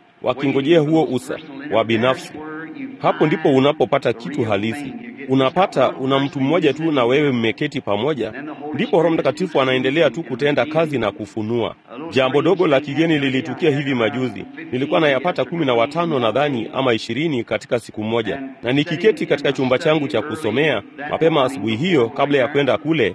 wakingojea huo usa wa binafsi. Hapo ndipo unapopata kitu halisi. unapata una mtu mmoja tu na wewe mmeketi pamoja, ndipo Roho Mtakatifu anaendelea tu kutenda kazi na kufunua. Jambo dogo la kigeni lilitukia hivi majuzi. Nilikuwa nayapata kumi na watano nadhani ama ishirini katika siku moja, na nikiketi katika chumba changu cha kusomea mapema asubuhi hiyo, kabla ya kwenda kule,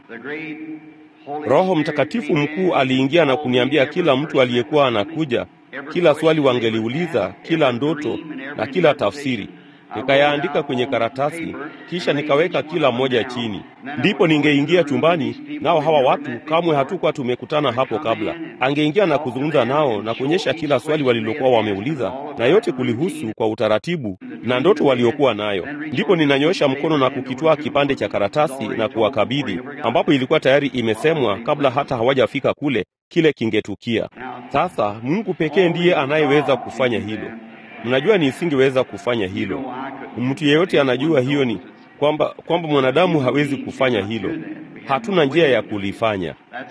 Roho Mtakatifu mkuu aliingia na kuniambia kila mtu aliyekuwa anakuja, kila swali wangeliuliza, kila ndoto na kila tafsiri nikayaandika kwenye karatasi, kisha nikaweka kila mmoja chini. Ndipo ningeingia chumbani, nao hawa watu kamwe hatukuwa tumekutana hapo kabla. Angeingia na kuzungumza nao na kuonyesha kila swali walilokuwa wameuliza, na yote kulihusu kwa utaratibu na ndoto waliokuwa nayo. Ndipo ninanyosha mkono na kukitwaa kipande cha karatasi na kuwakabidhi, ambapo ilikuwa tayari imesemwa kabla hata hawajafika kule kile kingetukia. Sasa Mungu pekee ndiye anayeweza kufanya hilo. Mnajua nisingeweza kufanya hilo. Mtu yeyote anajua hiyo ni kwamba kwamba mwanadamu hawezi kufanya hilo. Hatuna njia ya kulifanya.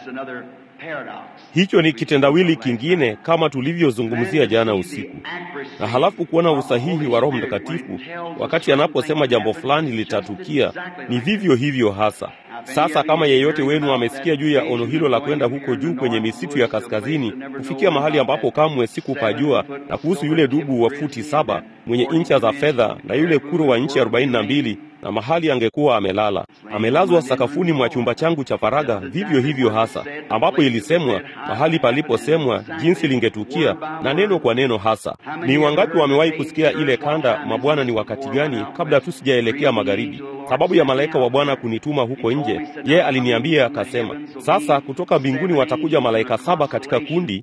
Hicho ni kitendawili kingine kama tulivyozungumzia jana usiku. Na halafu kuona usahihi wa Roho Mtakatifu wakati anaposema jambo fulani litatukia, ni vivyo hivyo hasa. Sasa kama yeyote wenu amesikia juu ya ono hilo la kwenda huko juu kwenye misitu ya kaskazini kufikia mahali ambapo kamwe sikupajua, na kuhusu yule dubu wa futi saba mwenye incha za fedha na yule kuro wa inchi arobaini na mbili na mahali angekuwa amelala amelazwa sakafuni mwa chumba changu cha faragha, vivyo hivyo hasa, ambapo ilisemwa mahali paliposemwa jinsi lingetukia na neno kwa neno hasa. Ni wangapi wamewahi kusikia ile kanda, mabwana ni wakati gani, kabla tu sijaelekea magharibi, sababu ya malaika wa Bwana kunituma huko nje? Yeye aliniambia akasema, sasa kutoka mbinguni watakuja malaika saba katika kundi,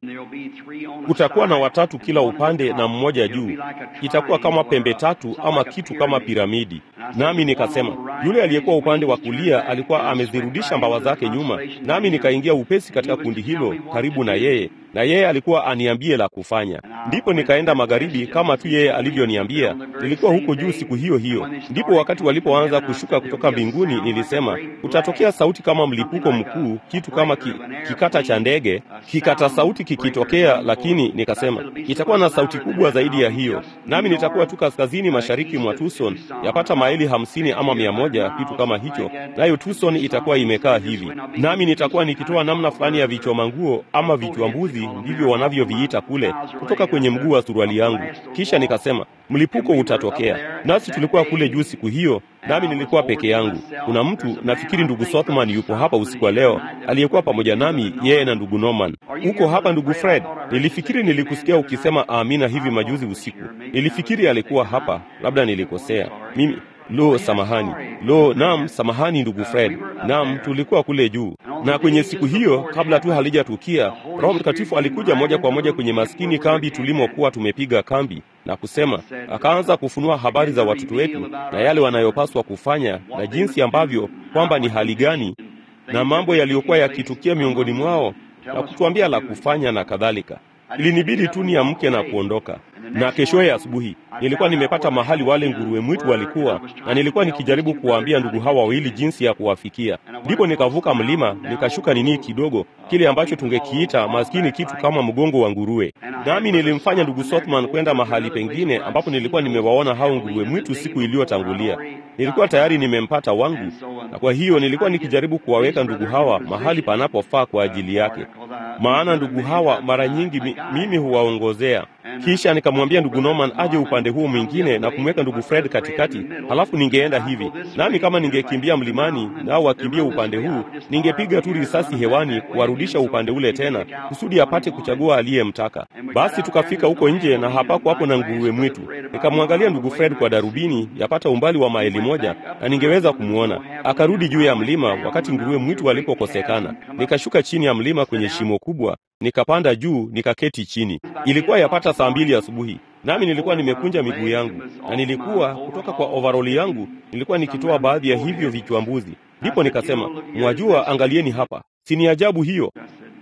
kutakuwa na watatu kila upande na mmoja juu, itakuwa kama pembe tatu ama kitu kama piramidi. Nami nikasema yule aliyekuwa upande wa kulia alikuwa amezirudisha mbawa zake nyuma, nami nikaingia upesi katika kundi hilo karibu na yeye, na yeye alikuwa aniambie la kufanya. Ndipo nikaenda magharibi kama tu yeye alivyoniambia. Nilikuwa huko juu siku hiyo hiyo. Ndipo wakati walipoanza kushuka kutoka mbinguni, nilisema kutatokea sauti kama mlipuko mkuu, kitu kama ki, kikata cha ndege, kikata sauti kikitokea, lakini nikasema itakuwa na sauti kubwa zaidi ya hiyo, nami nitakuwa tu kaskazini mashariki mwa Tucson, yapata maili hamsini ama mia moja, kitu kama hicho, nayo Tucson itakuwa imekaa hivi, nami nitakuwa nikitoa namna fulani ya vichoma nguo ama vichwa mbuzi, ndivyo wanavyoviita kule, kutoka kwenye mguu wa suruali yangu. Kisha nikasema mlipuko utatokea. Nasi tulikuwa kule juu siku hiyo, nami nilikuwa peke yangu. Kuna mtu nafikiri ndugu Sothman yupo hapa usiku wa leo, aliyekuwa pamoja nami, yeye na ndugu Norman. Uko hapa ndugu Fred? Nilifikiri nilikusikia ukisema amina hivi majuzi usiku. Nilifikiri alikuwa hapa, labda nilikosea mimi. Lo, samahani. Lo, naam, samahani ndugu Fred. Naam, tulikuwa kule juu, na kwenye siku hiyo, kabla tu halijatukia, Roho Mtakatifu alikuja moja kwa moja kwenye maskini kambi tulimokuwa tumepiga kambi na kusema, akaanza kufunua habari za watoto wetu na yale wanayopaswa kufanya na jinsi ambavyo kwamba ni hali gani na mambo yaliyokuwa yakitukia miongoni mwao na kutuambia la kufanya na kadhalika. Ilinibidi tu niamke na kuondoka. Na keshoye asubuhi nilikuwa nimepata mahali wale nguruwe mwitu walikuwa, na nilikuwa nikijaribu kuwaambia ndugu hawa wawili jinsi ya kuwafikia. Ndipo nikavuka mlima nikashuka nini kidogo, kile ambacho tungekiita maskini kitu kama mgongo wa nguruwe. Nami nilimfanya ndugu Sothman kwenda mahali pengine ambapo nilikuwa nimewaona hao nguruwe mwitu siku iliyotangulia. Nilikuwa tayari nimempata wangu, na kwa hiyo nilikuwa nikijaribu kuwaweka ndugu hawa mahali panapofaa kwa ajili yake, maana ndugu hawa mara nyingi mi, mimi huwaongozea. Kisha nikamwambia ndugu Norman aje upande huu mwingine na kumweka ndugu Fred katikati, halafu ningeenda hivi nami, kama ningekimbia mlimani nao wakimbie upande huu, ningepiga tu risasi hewani kuwarudisha upande ule tena, kusudi apate kuchagua aliyemtaka. Basi tukafika huko nje na hapako hapo na nguruwe mwitu. Nikamwangalia ndugu Fred kwa darubini, yapata umbali wa maili moja, na ningeweza kumwona. Akarudi juu ya mlima wakati nguruwe mwitu walipokosekana. Nikashuka chini ya mlima kwenye shimo kubwa, nikapanda juu, nikaketi chini. Ilikuwa yapata saa mbili asubuhi, nami nilikuwa nimekunja miguu yangu, na nilikuwa kutoka kwa ovaroli yangu nilikuwa nikitoa baadhi ya hivyo vichwa mbuzi. Ndipo nikasema, mwajua, angalieni hapa, si ni ajabu hiyo?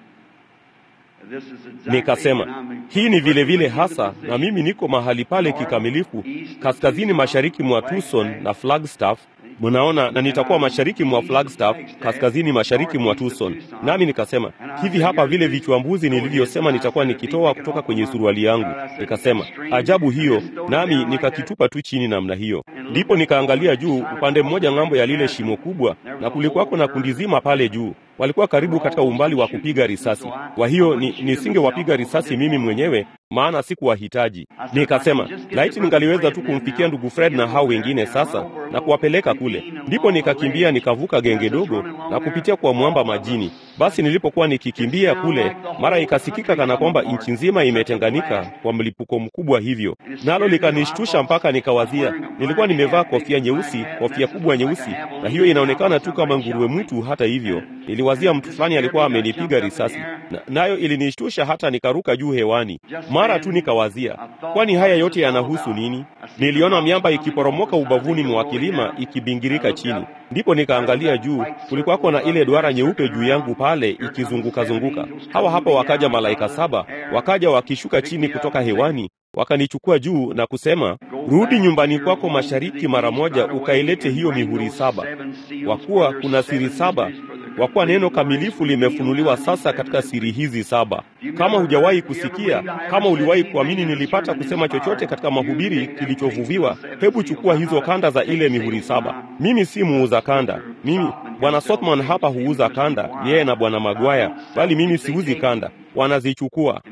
Nikasema hii ni vile vile hasa, na mimi niko mahali pale kikamilifu, kaskazini mashariki mwa Tucson na Flagstaff, Mnaona, na nitakuwa mashariki mwa Flagstaff, kaskazini mashariki mwa Tucson. Nami nikasema hivi hapa vile vichwambuzi nilivyosema nitakuwa nikitoa kutoka kwenye suruali yangu. Nikasema ajabu hiyo, nami nikakitupa tu chini namna hiyo. Ndipo nikaangalia juu upande mmoja ng'ambo ya lile shimo kubwa, na kulikuwako na kundi zima pale juu walikuwa karibu katika umbali wa kupiga risasi. Kwa hiyo ni, nisingewapiga risasi mimi mwenyewe, maana sikuwahitaji. Nikasema laiti ningaliweza tu kumfikia ndugu Fred na hao wengine sasa na kuwapeleka kule. Ndipo nikakimbia nikavuka genge dogo na kupitia kwa mwamba majini. Basi nilipokuwa nikikimbia kule, mara ikasikika kana kwamba nchi nzima imetenganika kwa mlipuko mkubwa hivyo, nalo likanishtusha mpaka nikawazia, nilikuwa nimevaa kofia nyeusi, kofia kubwa nyeusi, na hiyo inaonekana tu kama nguruwe mwitu. Hata hivyo niliwazia mtu fulani alikuwa amenipiga risasi, na nayo ilinishtusha hata nikaruka juu hewani. Mara tu nikawazia, kwani haya yote yanahusu nini? Niliona miamba ikiporomoka ubavuni mwa kilima ikibingirika chini. Ndipo nikaangalia juu, kulikuwako na ile duara nyeupe juu yangu pale ikizunguka zunguka. Hawa hapa wakaja malaika saba, wakaja wakishuka chini kutoka hewani wakanichukua juu na kusema, rudi nyumbani kwako mashariki mara moja, ukailete hiyo mihuri saba, kwa kuwa kuna siri saba kwa kuwa neno kamilifu limefunuliwa sasa katika siri hizi saba. Kama hujawahi kusikia, kama uliwahi kuamini nilipata kusema chochote katika mahubiri kilichovuviwa, hebu chukua hizo kanda za ile mihuri saba. Mimi si muuza kanda, mimi bwana Sotman hapa huuza kanda, yeye na bwana Magwaya, bali mimi siuzi kanda, wanazichukua.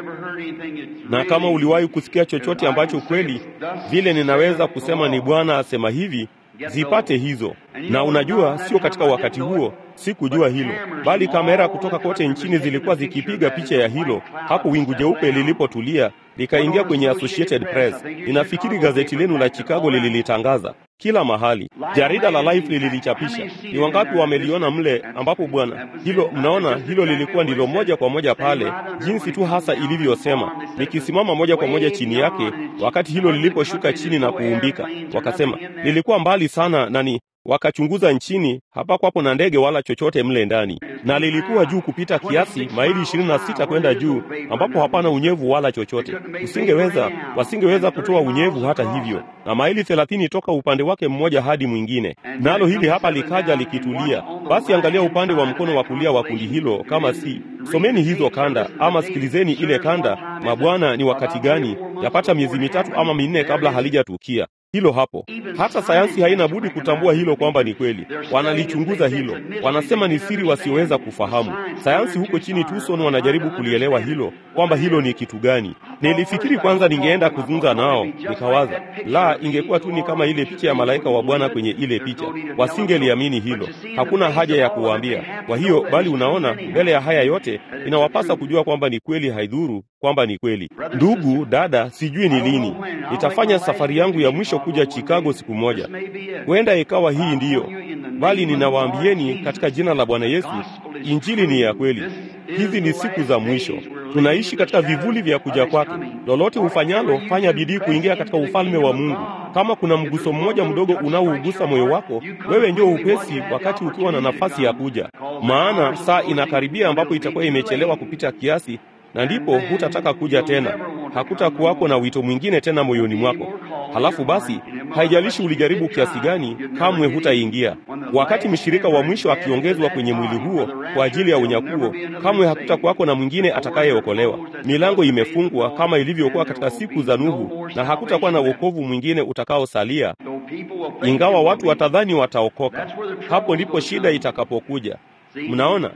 Na kama uliwahi kusikia chochote ambacho kweli vile ninaweza kusema ni Bwana asema hivi zipate hizo. Na unajua, sio katika wakati huo sikujua hilo, bali kamera kutoka kote nchini zilikuwa zikipiga picha ya hilo hapo wingu jeupe lilipotulia likaingia kwenye Associated Press. Ninafikiri gazeti lenu la Chicago lililitangaza kila mahali, jarida la Life lililichapisha. Ni wangapi wameliona mle, ambapo bwana, hilo mnaona, hilo lilikuwa ndilo moja kwa moja pale, jinsi tu hasa ilivyosema, nikisimama moja kwa moja chini yake, wakati hilo liliposhuka chini na kuumbika. Wakasema lilikuwa mbali sana nani wakachunguza nchini, hapakwapo na ndege wala chochote mle ndani, na lilikuwa juu kupita kiasi, maili ishirini na sita kwenda juu, ambapo hapana unyevu wala chochote. Usingeweza, wasingeweza kutoa unyevu hata hivyo, na maili thelathini toka upande wake mmoja hadi mwingine. Nalo hili hapa likaja likitulia. Basi angalia upande wa mkono wa kulia wa kundi hilo, kama si someni hizo kanda ama sikilizeni ile kanda, mabwana, ni wakati gani? Yapata miezi mitatu ama minne kabla halijatukia hilo hapo. Hata sayansi haina budi kutambua hilo kwamba ni kweli. Wanalichunguza hilo, wanasema ni siri wasioweza kufahamu. Sayansi huko chini Tucson wanajaribu kulielewa hilo, kwamba hilo ni kitu gani. Nilifikiri kwanza ningeenda kuzungumza nao, nikawaza la, ingekuwa tu ni kama ile picha ya malaika wa Bwana kwenye ile picha, wasingeliamini hilo. Hakuna haja ya kuwaambia. Kwa hiyo, bali unaona, mbele ya haya yote inawapasa kujua kwamba ni kweli, haidhuru kwamba ni kweli. Ndugu dada, sijui ni lini nitafanya safari yangu ya mwisho kuja Chicago siku moja. Huenda ikawa hii ndiyo, bali ninawaambieni katika jina la Bwana Yesu, injili ni ya kweli. Hizi ni siku za mwisho, tunaishi katika vivuli vya kuja kwake. Lolote ufanyalo, fanya bidii kuingia katika ufalme wa Mungu. Kama kuna mguso mmoja mdogo unaougusa moyo wako, wewe ndio upesi, wakati ukiwa na nafasi ya kuja, maana saa inakaribia ambapo itakuwa imechelewa kupita kiasi na ndipo hutataka kuja tena, hakutakuwako na wito mwingine tena moyoni mwako. Halafu basi, haijalishi ulijaribu kiasi gani, kamwe hutaingia. Wakati mshirika wa mwisho akiongezwa kwenye mwili huo kwa ajili ya unyakuo, kamwe hakutakuwako na mwingine atakayeokolewa. Milango imefungwa kama ilivyokuwa katika siku za Nuhu, na hakutakuwa na wokovu mwingine utakaosalia, ingawa watu watadhani wataokoka. Hapo ndipo shida itakapokuja. Mnaona,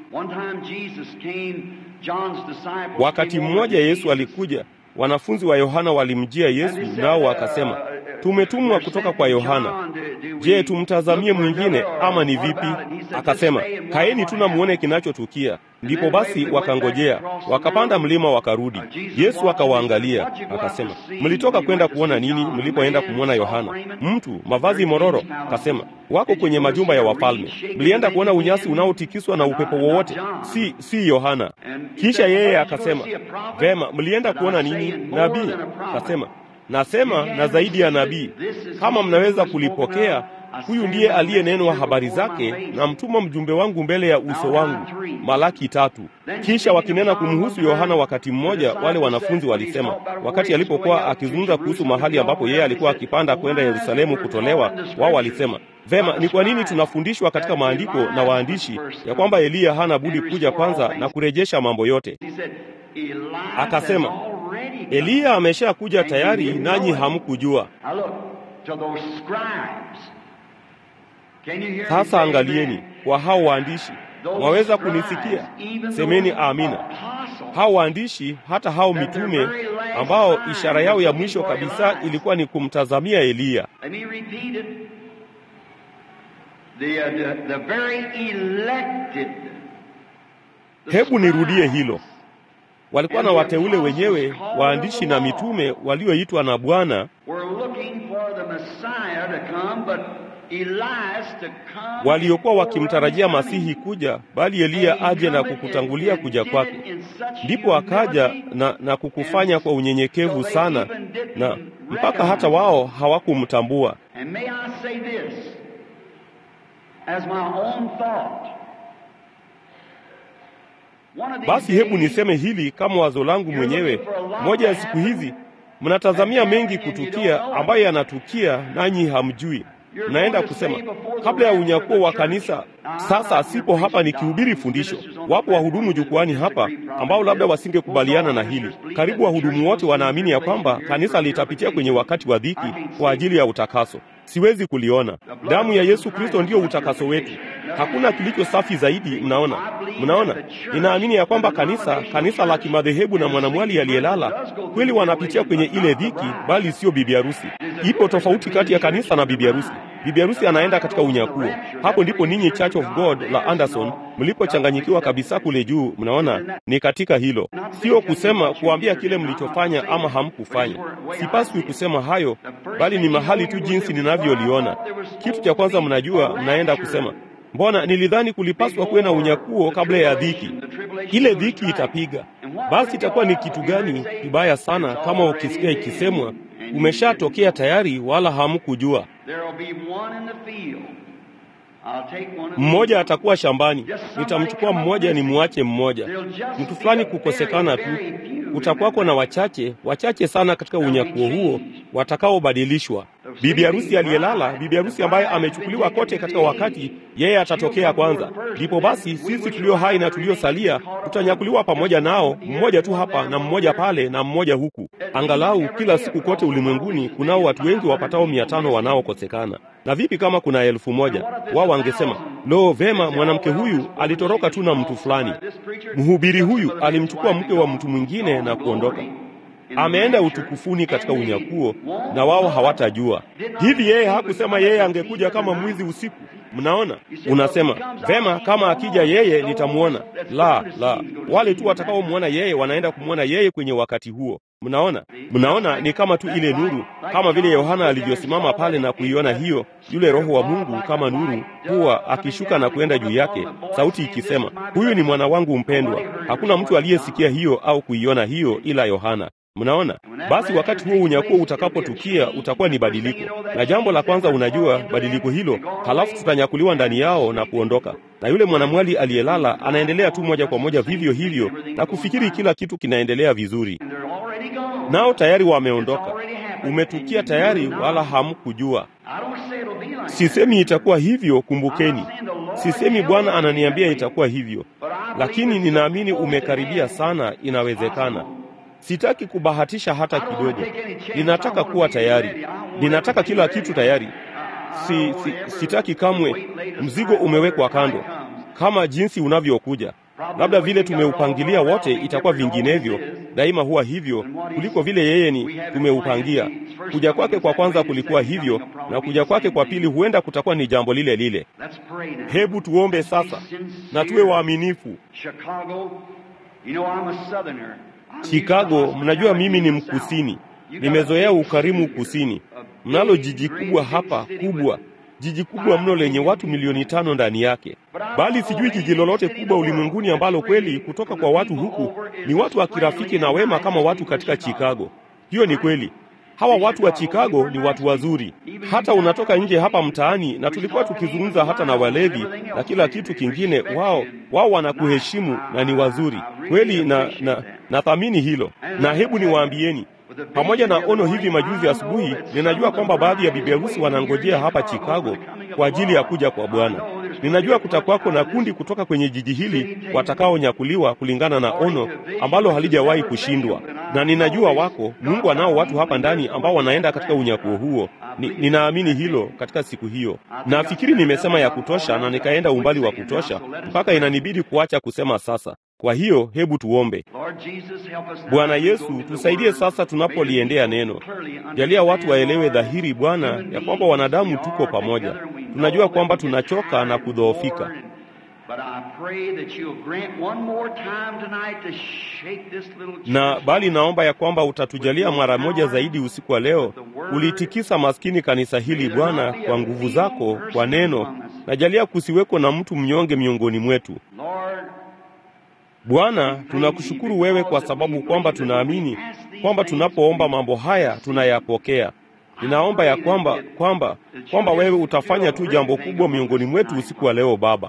wakati mmoja Yesu alikuja, wanafunzi wa Yohana walimjia Yesu, nao wakasema, tumetumwa kutoka kwa Yohana. Je, tumtazamie mwingine ama ni vipi? Akasema, kaeni tu na muone kinachotukia. Ndipo basi wakangojea, wakapanda mlima wakarudi. Yesu akawaangalia akasema, mlitoka kwenda kuona nini mlipoenda kumwona Yohana? Mtu mavazi mororo? Akasema, wako kwenye majumba ya wafalme. Mlienda kuona unyasi unaotikiswa na upepo wowote? Si, si Yohana. Kisha yeye akasema, vema, mlienda kuona nini? Nabii? Akasema, Nasema na zaidi ya nabii, kama mnaweza kulipokea, huyu ndiye aliyenenwa habari zake, na mtuma mjumbe wangu mbele ya uso wangu. Malaki tatu. Kisha wakinena kumhusu Yohana, wakati mmoja wale wanafunzi walisema, wakati alipokuwa akizungumza kuhusu mahali ambapo yeye alikuwa akipanda kwenda Yerusalemu kutolewa, wao walisema Vema, ni kwa nini tunafundishwa katika maandiko na waandishi ya kwamba Eliya hana budi kuja kwanza na kurejesha mambo yote? Akasema, Eliya ameshakuja tayari, nanyi hamkujua. Sasa angalieni kwa hao waandishi, mwaweza kunisikia? Semeni amina. Hao waandishi, hata hao mitume ambao ishara yao ya mwisho kabisa ilikuwa ni kumtazamia Eliya. The, uh, the, the very elected, the Hebu nirudie scribes. hilo. Walikuwa na wateule wenyewe, waandishi na mitume walioitwa na Bwana, We're looking for the Messiah to come, but Elias to come waliokuwa before wakimtarajia his coming. Masihi kuja, bali Eliya aje na kukutangulia kuja kwake. Ndipo akaja na, na kukufanya kwa unyenyekevu sana, na mpaka hata wao hawakumtambua. And may I say this as my own thought. One of these Basi hebu days, niseme hili kama wazo langu mwenyewe. Moja ya siku hizi mnatazamia mengi kutukia ambayo yanatukia nanyi hamjui. Mnaenda kusema kabla ya unyakuo wa kanisa. Sasa sipo hapa nikihubiri fundisho. Wapo wahudumu jukwani hapa ambao labda wasingekubaliana na hili. Karibu wahudumu wote wanaamini ya kwamba kanisa litapitia kwenye wakati wa dhiki kwa ajili ya utakaso. Siwezi kuliona. Damu ya Yesu Kristo ndiyo utakaso wetu. Hakuna kilicho safi zaidi. Mnaona, mnaona. Ninaamini ya kwamba kanisa, kanisa la kimadhehebu na mwanamwali aliyelala kweli wanapitia kwenye ile dhiki, bali sio bibi harusi. Ipo tofauti kati ya kanisa na bibi harusi. Bibi harusi anaenda katika unyakuo. Hapo ndipo ninyi Church of God la Anderson mlipochanganyikiwa kabisa kule juu. Mnaona, ni katika hilo, sio kusema kuambia kile mlichofanya ama hamkufanya. Sipaswi kusema hayo, bali ni mahali tu jinsi ninavyoliona. Kitu cha kwanza, mnajua, mnaenda kusema mbona nilidhani kulipaswa kuwe na unyakuo kabla ya dhiki. Ile dhiki itapiga, basi itakuwa ni kitu gani kibaya sana kama ukisikia ikisemwa umeshatokea tayari, wala hamkujua. There will be one in the field. I'll take one of Mmoja atakuwa shambani, nitamchukua mmoja nimwache mmoja. Mtu fulani kukosekana tu, kutakuwako na wachache wachache sana katika unyakuo huo watakaobadilishwa. Bibi harusi aliyelala, bibi harusi ambaye amechukuliwa kote katika wakati, yeye atatokea kwanza. Ndipo basi sisi tulio hai na tuliosalia tutanyakuliwa pamoja nao, mmoja tu hapa na mmoja pale na mmoja huku. Angalau kila siku kote ulimwenguni kunao watu wengi wapatao mia tano wanaokosekana. Na vipi kama kuna elfu moja? Wao wangesema lo, vema, mwanamke huyu alitoroka tu na mtu fulani. Mhubiri huyu alimchukua mke wa mtu mwingine na kuondoka, ameenda utukufuni katika unyakuo, na wao hawatajua. Hivi yeye hakusema yeye angekuja kama mwizi usiku? Mnaona, unasema vema, kama akija yeye nitamwona. La, la, wale tu watakaomwona yeye wanaenda kumwona yeye kwenye wakati huo. Mnaona, mnaona, ni kama tu ile nuru, kama vile Yohana alivyosimama pale na kuiona hiyo, yule Roho wa Mungu kama nuru huwa akishuka na kuenda juu yake, sauti ikisema, huyu ni mwana wangu mpendwa. Hakuna mtu aliyesikia hiyo au kuiona hiyo ila Yohana. Mnaona, basi wakati huo unyakuo utakapotukia utakuwa ni badiliko, na jambo la kwanza, unajua badiliko hilo, halafu tutanyakuliwa ndani yao na kuondoka, na yule mwanamwali aliyelala anaendelea tu moja kwa moja vivyo hivyo na kufikiri kila kitu kinaendelea vizuri, They're already gone. nao tayari wameondoka. Umetukia tayari, wala hamkujua. I don't say it'll be like that. Sisemi itakuwa hivyo, kumbukeni. Sisemi Bwana ananiambia itakuwa hivyo, lakini ninaamini umekaribia sana. Inawezekana. Sitaki kubahatisha hata kidogo. Ninataka kuwa tayari, ninataka kila kitu tayari. Si, si, sitaki kamwe. Mzigo umewekwa kando kama jinsi unavyokuja. Labda vile tumeupangilia wote itakuwa vinginevyo. Daima huwa hivyo kuliko vile yeye ni tumeupangia. Kuja kwake kwa kwanza kulikuwa hivyo, na kuja kwake kwa pili huenda kutakuwa ni jambo lile lile. Let's pray now. Hebu tuombe sasa na tuwe waaminifu. Chicago, you know I'm a southerner. I'm used to Chicago, mnajua mimi ni hospitality in the mkusini, South. You got nimezoea a big ukarimu city here, kusini. a Mnalo big, jiji great kubwa big hapa city kubwa, with- jiji kubwa mno lenye watu milioni tano ndani yake, bali sijui jiji lolote kubwa ulimwenguni ambalo kweli kutoka kwa watu huku ni watu wa kirafiki na wema kama watu katika Chicago. Hiyo ni kweli. Hawa watu wa Chicago ni watu wazuri. Hata unatoka nje hapa mtaani, na tulikuwa tukizungumza hata na walevi na kila kitu kingine, wao wao wanakuheshimu na ni wazuri kweli, na na nathamini hilo. Na hebu niwaambieni, pamoja na ono hivi majuzi asubuhi, ninajua kwamba baadhi ya bibi harusi wanangojea hapa Chicago kwa ajili ya kuja kwa Bwana. Ninajua kutakwako na kundi kutoka kwenye jiji hili watakaonyakuliwa kulingana na ono ambalo halijawahi kushindwa, na ninajua wako Mungu anao watu hapa ndani ambao wanaenda katika unyakuo huo. Ni, ninaamini hilo katika siku hiyo. Nafikiri nimesema ya kutosha na nikaenda umbali wa kutosha mpaka inanibidi kuacha kusema sasa. Kwa hiyo hebu tuombe. Bwana Yesu, tusaidie sasa tunapoliendea neno. Jalia watu waelewe dhahiri, Bwana, ya kwamba wanadamu tuko pamoja. Tunajua kwamba tunachoka na kudhoofika, na bali naomba ya kwamba utatujalia mara moja zaidi usiku wa leo ulitikisa maskini kanisa hili Bwana, kwa nguvu zako, kwa neno, na jalia kusiweko na mtu mnyonge miongoni mwetu. Bwana, tunakushukuru wewe kwa sababu kwamba tunaamini kwamba tunapoomba mambo haya tunayapokea. Ninaomba ya kwamba kwamba kwamba wewe utafanya tu jambo kubwa miongoni mwetu usiku wa leo Baba.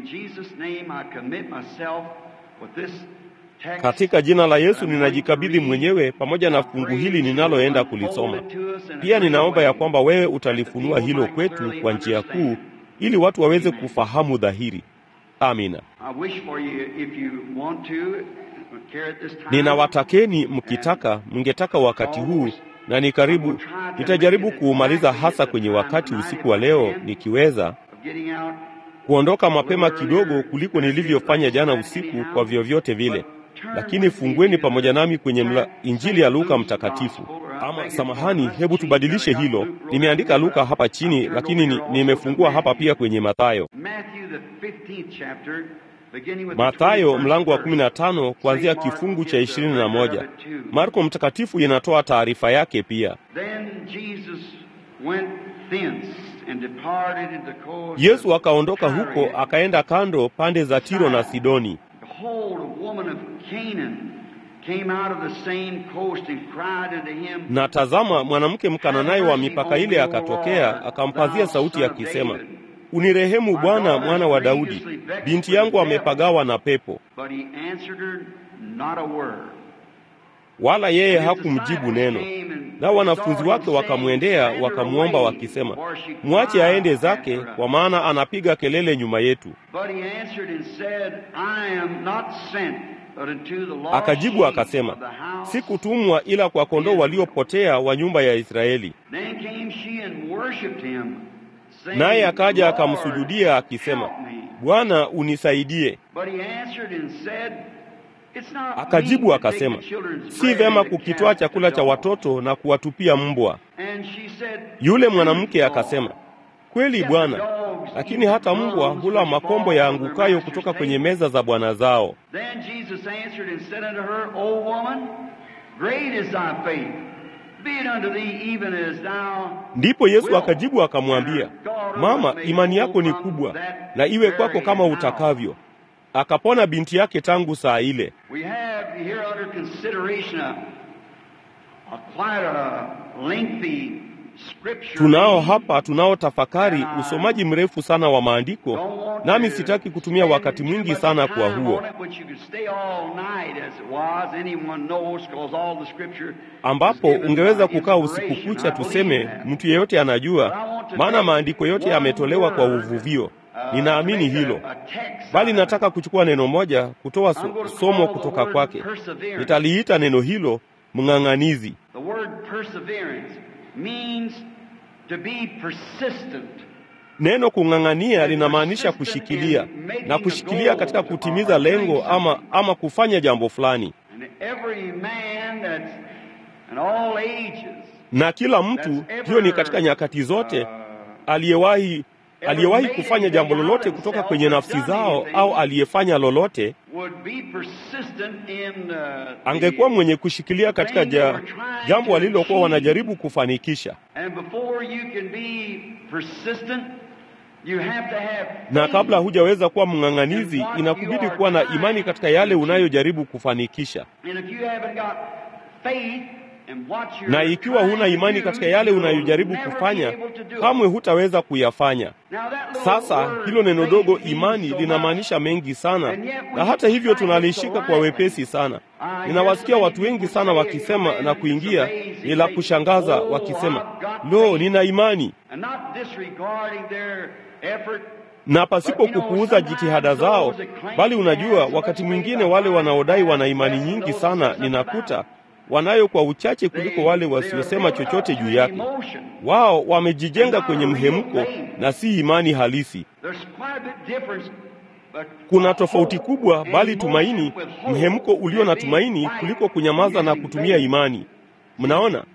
Katika jina la Yesu ninajikabidhi mwenyewe pamoja na fungu hili ninaloenda kulisoma. Pia ninaomba ya kwamba wewe utalifunua hilo kwetu kwa njia kuu ili watu waweze kufahamu dhahiri. Amina. Ninawatakeni mkitaka, mngetaka wakati huu, na ni karibu, nitajaribu kuumaliza hasa kwenye wakati usiku wa leo, nikiweza kuondoka mapema kidogo kuliko nilivyofanya jana usiku, kwa vyovyote vile. Lakini fungueni pamoja nami kwenye mla, Injili ya Luka Mtakatifu. Ama samahani, hebu tubadilishe hilo. Nimeandika Luka hapa chini, lakini ni, nimefungua hapa pia kwenye Mathayo. Mathayo mlango wa 15 kuanzia kifungu cha 21. Marko Mtakatifu inatoa taarifa yake pia. Yesu akaondoka huko akaenda kando pande za Tiro na Sidoni. Na tazama, mwanamke Mkananaye wa mipaka ile akatokea, akampazia sauti akisema, Unirehemu Bwana, mwana wa Daudi, binti yangu amepagawa na pepo. Wala yeye hakumjibu neno. Nao wanafunzi wake wakamwendea wakamwomba wakisema, mwache aende zake, kwa maana anapiga kelele nyuma yetu. Akajibu akasema, sikutumwa ila kwa kondoo waliopotea wa nyumba ya Israeli. Naye akaja akamsujudia akisema, Bwana, unisaidie. Akajibu akasema, si vema kukitwaa chakula cha watoto na kuwatupia mbwa. Yule mwanamke akasema, kweli Bwana, lakini hata mbwa hula makombo yaangukayo kutoka kwenye meza za bwana zao. Ndipo Yesu akajibu akamwambia, Mama, imani yako ni kubwa, na iwe kwako kama utakavyo. Akapona binti yake tangu saa ile. Tunao hapa tunao tafakari usomaji mrefu sana wa maandiko, nami sitaki kutumia wakati mwingi sana kwa huo, ambapo ungeweza kukaa usiku kucha, tuseme mtu yeyote anajua, maana maandiko yote yametolewa kwa uvuvio. Ninaamini hilo, bali nataka kuchukua neno moja kutoa so, somo kutoka kwake. Nitaliita neno hilo mng'ang'anizi. Neno kung'ang'ania linamaanisha kushikilia na kushikilia katika kutimiza lengo ama, ama kufanya jambo fulani, na kila mtu, hiyo ni katika nyakati zote, aliyewahi aliyewahi kufanya jambo lolote kutoka kwenye nafsi zao au aliyefanya lolote angekuwa mwenye kushikilia katika ja, jambo walilokuwa wanajaribu kufanikisha. Na kabla hujaweza kuwa mng'ang'anizi, inakubidi kuwa na imani katika yale unayojaribu kufanikisha. na ikiwa huna imani katika yale unayojaribu kufanya, kamwe hutaweza kuyafanya. Sasa hilo neno dogo imani linamaanisha mengi sana, na hata hivyo tunalishika kwa wepesi sana. Ninawasikia watu wengi sana wakisema na kuingia, ni la kushangaza, wakisema lo, nina imani na pasipo kupuuza jitihada zao. Bali unajua, wakati mwingine wale wanaodai wana imani nyingi sana, ninakuta wanayo kwa uchache kuliko wale wasiosema chochote juu yake. Wao wamejijenga kwenye mhemko na si imani halisi. Kuna tofauti kubwa, bali tumaini, mhemko ulio na tumaini kuliko kunyamaza na kutumia imani. Mnaona,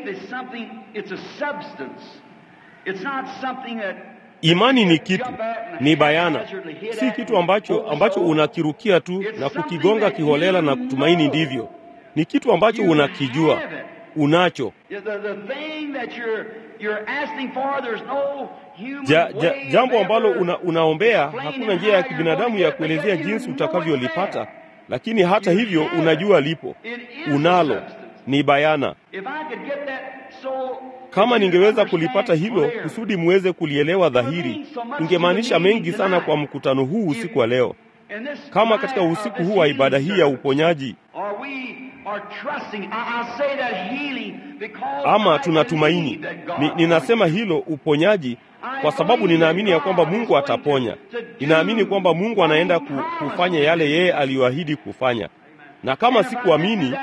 imani ni kitu, ni bayana, si kitu ambacho ambacho unakirukia tu na kukigonga kiholela na kutumaini ndivyo ni kitu ambacho unakijua, unacho. Ja, ja, jambo ambalo una, unaombea, hakuna njia ya kibinadamu ya kuelezea jinsi utakavyolipata, lakini hata hivyo unajua lipo, unalo, ni bayana. Kama ningeweza kulipata hilo kusudi muweze kulielewa dhahiri, ingemaanisha mengi sana kwa mkutano huu usiku wa leo. Kama katika usiku huu wa ibada hii ya uponyaji ama tunatumaini. Ni, ninasema hilo uponyaji kwa sababu ninaamini ya kwamba Mungu ataponya. Ninaamini kwamba Mungu anaenda kufanya yale yeye aliyoahidi kufanya, na kama sikuamini,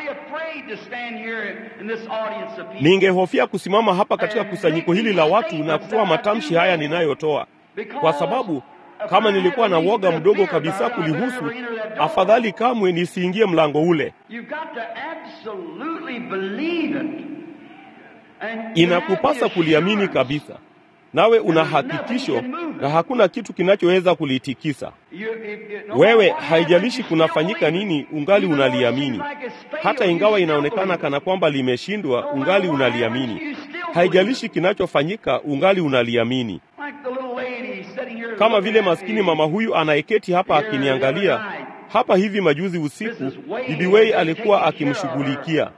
ningehofia kusimama hapa katika kusanyiko hili la watu na kutoa matamshi haya ninayotoa, kwa sababu kama nilikuwa na woga mdogo kabisa kulihusu, afadhali kamwe nisiingie mlango ule. Inakupasa kuliamini kabisa, nawe una hakikisho, na hakuna kitu kinachoweza kulitikisa wewe. Haijalishi kunafanyika nini, ungali unaliamini. Hata ingawa inaonekana kana kwamba limeshindwa, ungali unaliamini. Haijalishi kinachofanyika, ungali unaliamini kama vile maskini mama huyu anayeketi hapa akiniangalia hapa hivi majuzi usiku, Bibi Wei alikuwa akimshughulikia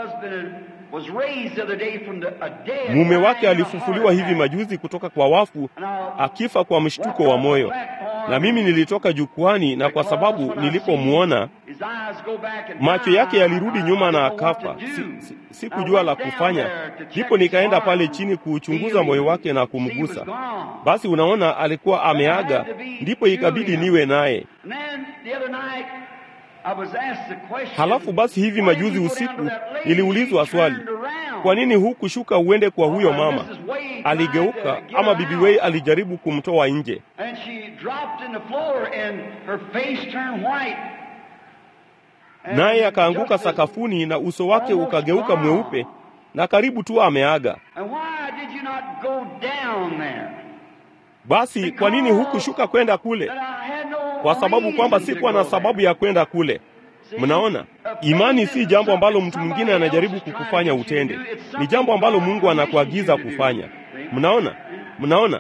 mume wake. Alifufuliwa hivi majuzi kutoka kwa wafu, akifa kwa mshtuko wa moyo, na mimi nilitoka jukwani, na kwa sababu nilipomwona macho yake yalirudi nyuma na akafa, sikujua si, si la kufanya. Ndipo nikaenda pale chini kuuchunguza moyo wake na kumgusa. Basi unaona, alikuwa ameaga, ndipo ikabidi niwe naye. Halafu basi hivi majuzi usiku niliulizwa swali, kwa nini hukushuka uende kwa huyo mama? Aligeuka ama Bibi Wei alijaribu kumtoa nje, naye akaanguka sakafuni na uso wake ukageuka mweupe na karibu tu ameaga. Basi kwa nini hukushuka kwenda kule? Kwa sababu kwamba sikuwa na sababu ya kwenda kule. Mnaona, imani si jambo ambalo mtu mwingine anajaribu kukufanya utende, ni jambo ambalo Mungu anakuagiza kufanya. Mnaona, mnaona.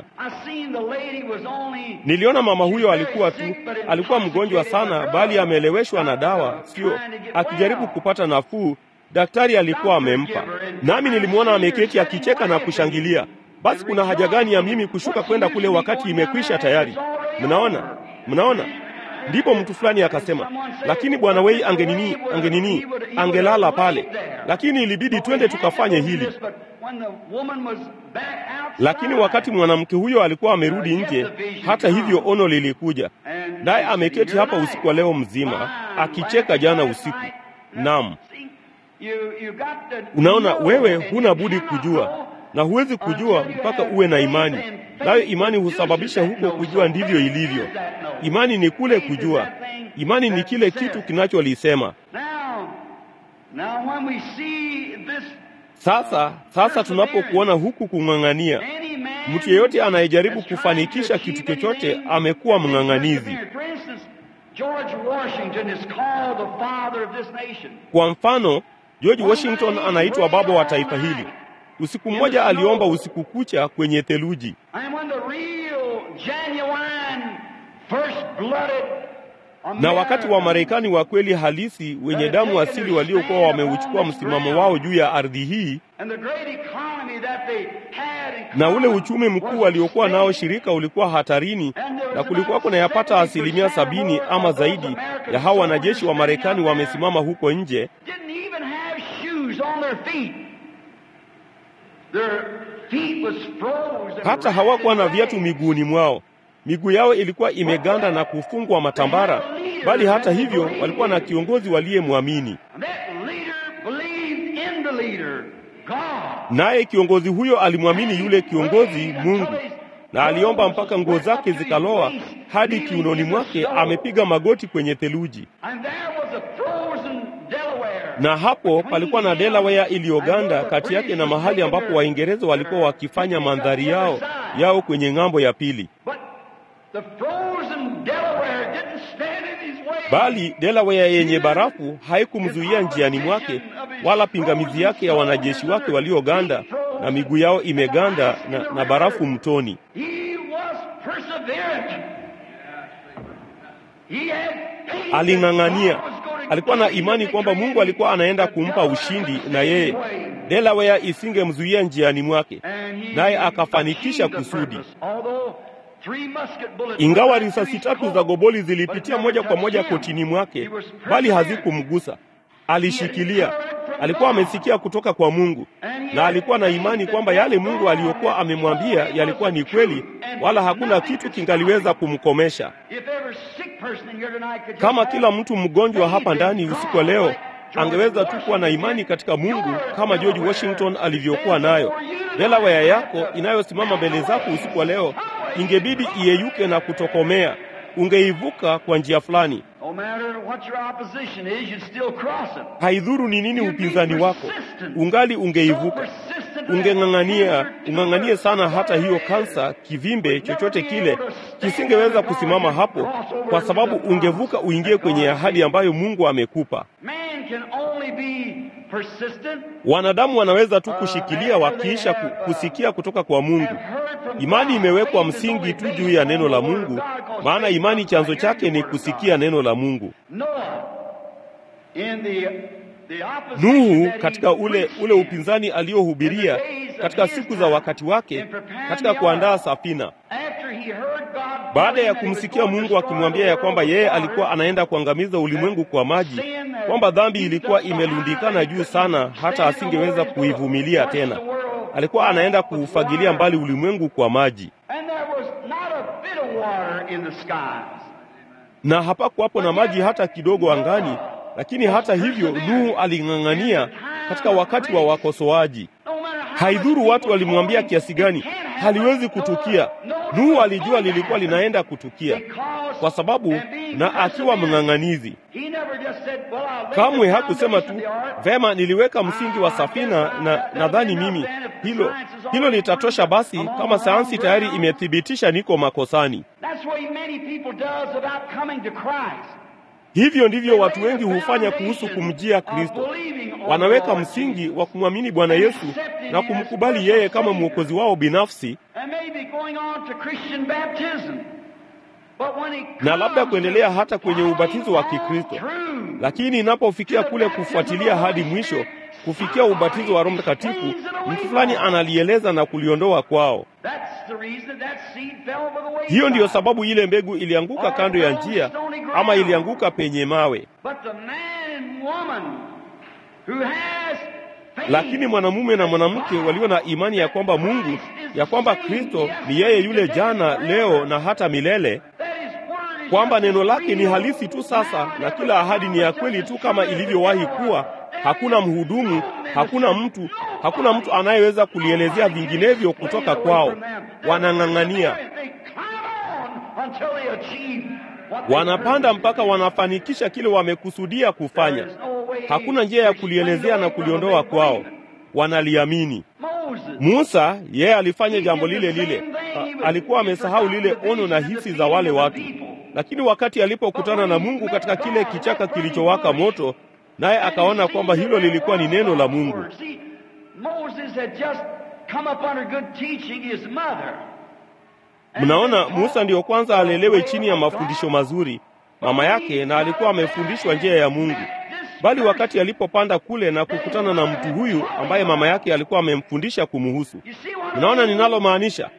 Niliona mama huyo alikuwa tu, alikuwa mgonjwa sana, bali ameeleweshwa na dawa, sio akijaribu kupata nafuu. Daktari alikuwa amempa, nami nilimwona ameketi akicheka na kushangilia. Basi kuna haja gani ya mimi kushuka kwenda kule wakati imekwisha tayari? Mnaona, mnaona. Ndipo mtu fulani akasema, lakini bwana Wei angenini, angenini, angelala pale, lakini ilibidi twende tukafanye hili. Lakini wakati mwanamke huyo alikuwa amerudi nje, hata hivyo ono lilikuja, naye ameketi hapa usiku wa leo mzima akicheka jana usiku. Naam, unaona, wewe huna budi kujua na huwezi kujua mpaka uwe na imani, nayo imani husababisha huko kujua. Ndivyo ilivyo. Imani ni kule kujua. Imani ni kile kitu kinacholisema. Sasa, sasa tunapokuona huku kung'ang'ania, mtu yeyote anayejaribu kufanikisha kitu chochote amekuwa mng'ang'anizi. Kwa mfano, George Washington anaitwa baba wa taifa hili. Usiku mmoja aliomba usiku kucha kwenye theluji, Na wakati wa Marekani wa kweli halisi wenye damu asili waliokuwa wameuchukua msimamo wao juu ya ardhi hii na ule uchumi mkuu waliokuwa nao, shirika ulikuwa hatarini, na kulikuwa kunayapata asilimia sabini ama zaidi ya hawa wanajeshi wa Marekani wamesimama huko nje, hata hawakuwa na viatu miguuni mwao. Miguu yao ilikuwa imeganda na kufungwa matambara, bali hata hivyo walikuwa na kiongozi waliyemwamini, naye kiongozi huyo alimwamini yule kiongozi Mungu, na aliomba mpaka nguo zake zikaloa hadi kiunoni mwake, amepiga magoti kwenye theluji. Na hapo palikuwa na Delaware iliyoganda kati yake na mahali ambapo Waingereza walikuwa wakifanya mandhari yao yao kwenye ng'ambo ya pili. Bali Delaware yenye barafu haikumzuia njiani mwake, wala pingamizi yake ya wanajeshi wake walioganda na miguu yao imeganda na, na barafu mtoni. Aling'ang'ania, alikuwa na imani kwamba Mungu alikuwa anaenda kumpa ushindi, na yeye Delaware isingemzuia njiani mwake, naye akafanikisha kusudi. Ingawa risasi tatu za goboli zilipitia moja kwa moja kotini mwake, bali hazikumgusa. Alishikilia. Alikuwa amesikia kutoka kwa Mungu na alikuwa na imani kwamba yale Mungu aliyokuwa amemwambia yalikuwa ni kweli, wala hakuna kitu kingaliweza kumkomesha. Kama kila mtu mgonjwa hapa ndani usiku wa leo angeweza tu kuwa na imani katika Mungu kama George Washington alivyokuwa nayo, Delaware yako inayosimama mbele zako usiku wa leo ingebidi iyeyuke na kutokomea. Ungeivuka kwa njia fulani. Haidhuru ni nini upinzani wako, ungali ungeivuka. Ungeng'ang'ania, ung'ang'anie sana, hata hiyo kansa, kivimbe chochote kile kisingeweza kusimama hapo, kwa sababu ungevuka uingie kwenye ahadi ambayo Mungu amekupa. Wanadamu wanaweza tu kushikilia wakiisha kusikia kutoka kwa Mungu. Imani imewekwa msingi tu juu ya neno la Mungu, maana imani chanzo chake ni kusikia neno la Mungu. Nuhu katika ule ule upinzani aliohubiria katika siku za wakati wake katika kuandaa safina, baada ya kumsikia Mungu akimwambia ya kwamba yeye alikuwa anaenda kuangamiza ulimwengu kwa maji, kwamba dhambi ilikuwa imelundikana juu sana hata asingeweza kuivumilia tena. Alikuwa anaenda kuufagilia mbali ulimwengu kwa maji, na hapakuwapo na maji hata kidogo angani. Lakini hata hivyo Nuhu aling'ang'ania katika wakati wa wakosoaji. Haidhuru watu walimwambia kiasi gani, haliwezi kutukia. Nuhu alijua lilikuwa linaenda kutukia, kwa sababu na akiwa mng'ang'anizi, kamwe hakusema tu vema, niliweka msingi wa safina na nadhani mimi hilo hilo litatosha. Basi kama sayansi tayari imethibitisha niko makosani. Hivyo ndivyo watu wengi hufanya kuhusu kumjia Kristo. Wanaweka msingi wa kumwamini Bwana Yesu na kumkubali yeye kama mwokozi wao binafsi, na labda kuendelea hata kwenye ubatizo wa Kikristo. Lakini inapofikia kule kufuatilia hadi mwisho, kufikia ubatizo wa Roho Mtakatifu, mtu fulani analieleza na kuliondoa kwao. Hiyo ndiyo sababu ile mbegu ilianguka kando ya njia ama ilianguka penye mawe. Lakini mwanamume na mwanamke walio na imani ya kwamba Mungu, ya kwamba Kristo ni yeye yule jana, leo na hata milele, kwamba neno lake ni halisi tu sasa na kila ahadi ni ya kweli tu kama ilivyowahi kuwa. Hakuna mhudumu, hakuna mtu, hakuna mtu anayeweza kulielezea vinginevyo kutoka kwao. Wanang'ang'ania, wanapanda mpaka wanafanikisha kile wamekusudia kufanya. Hakuna njia ya kulielezea na kuliondoa kwao, wanaliamini. Musa yeye alifanya jambo lile lile. A, alikuwa amesahau lile ono na hisi za wale watu, lakini wakati alipokutana na Mungu katika kile kichaka kilichowaka moto naye akaona kwamba hilo lilikuwa ni neno la Mungu. Mnaona, Musa ndiyo kwanza alelewe chini ya mafundisho mazuri. mama yake, na alikuwa amefundishwa njia ya Mungu. Bali wakati alipopanda kule na kukutana na mtu huyu ambaye mama yake alikuwa amemfundisha kumuhusu, unaona ninalomaanisha?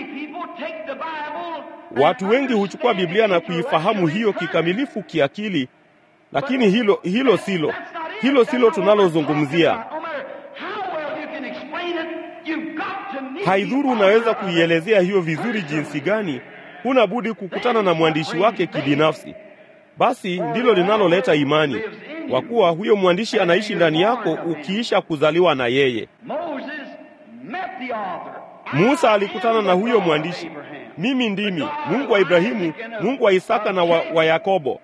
Watu wengi huchukua Biblia na kuifahamu hiyo kikamilifu kiakili, lakini hilo hilo silo hilo silo tunalozungumzia. Haidhuru unaweza kuielezea hiyo vizuri jinsi gani, huna budi kukutana na mwandishi wake kibinafsi. Basi ndilo linaloleta imani, kwa kuwa huyo mwandishi anaishi ndani yako ukiisha kuzaliwa na yeye. Musa alikutana na huyo mwandishi, mimi ndimi Mungu wa Ibrahimu, Mungu wa Isaka na wa, wa Yakobo.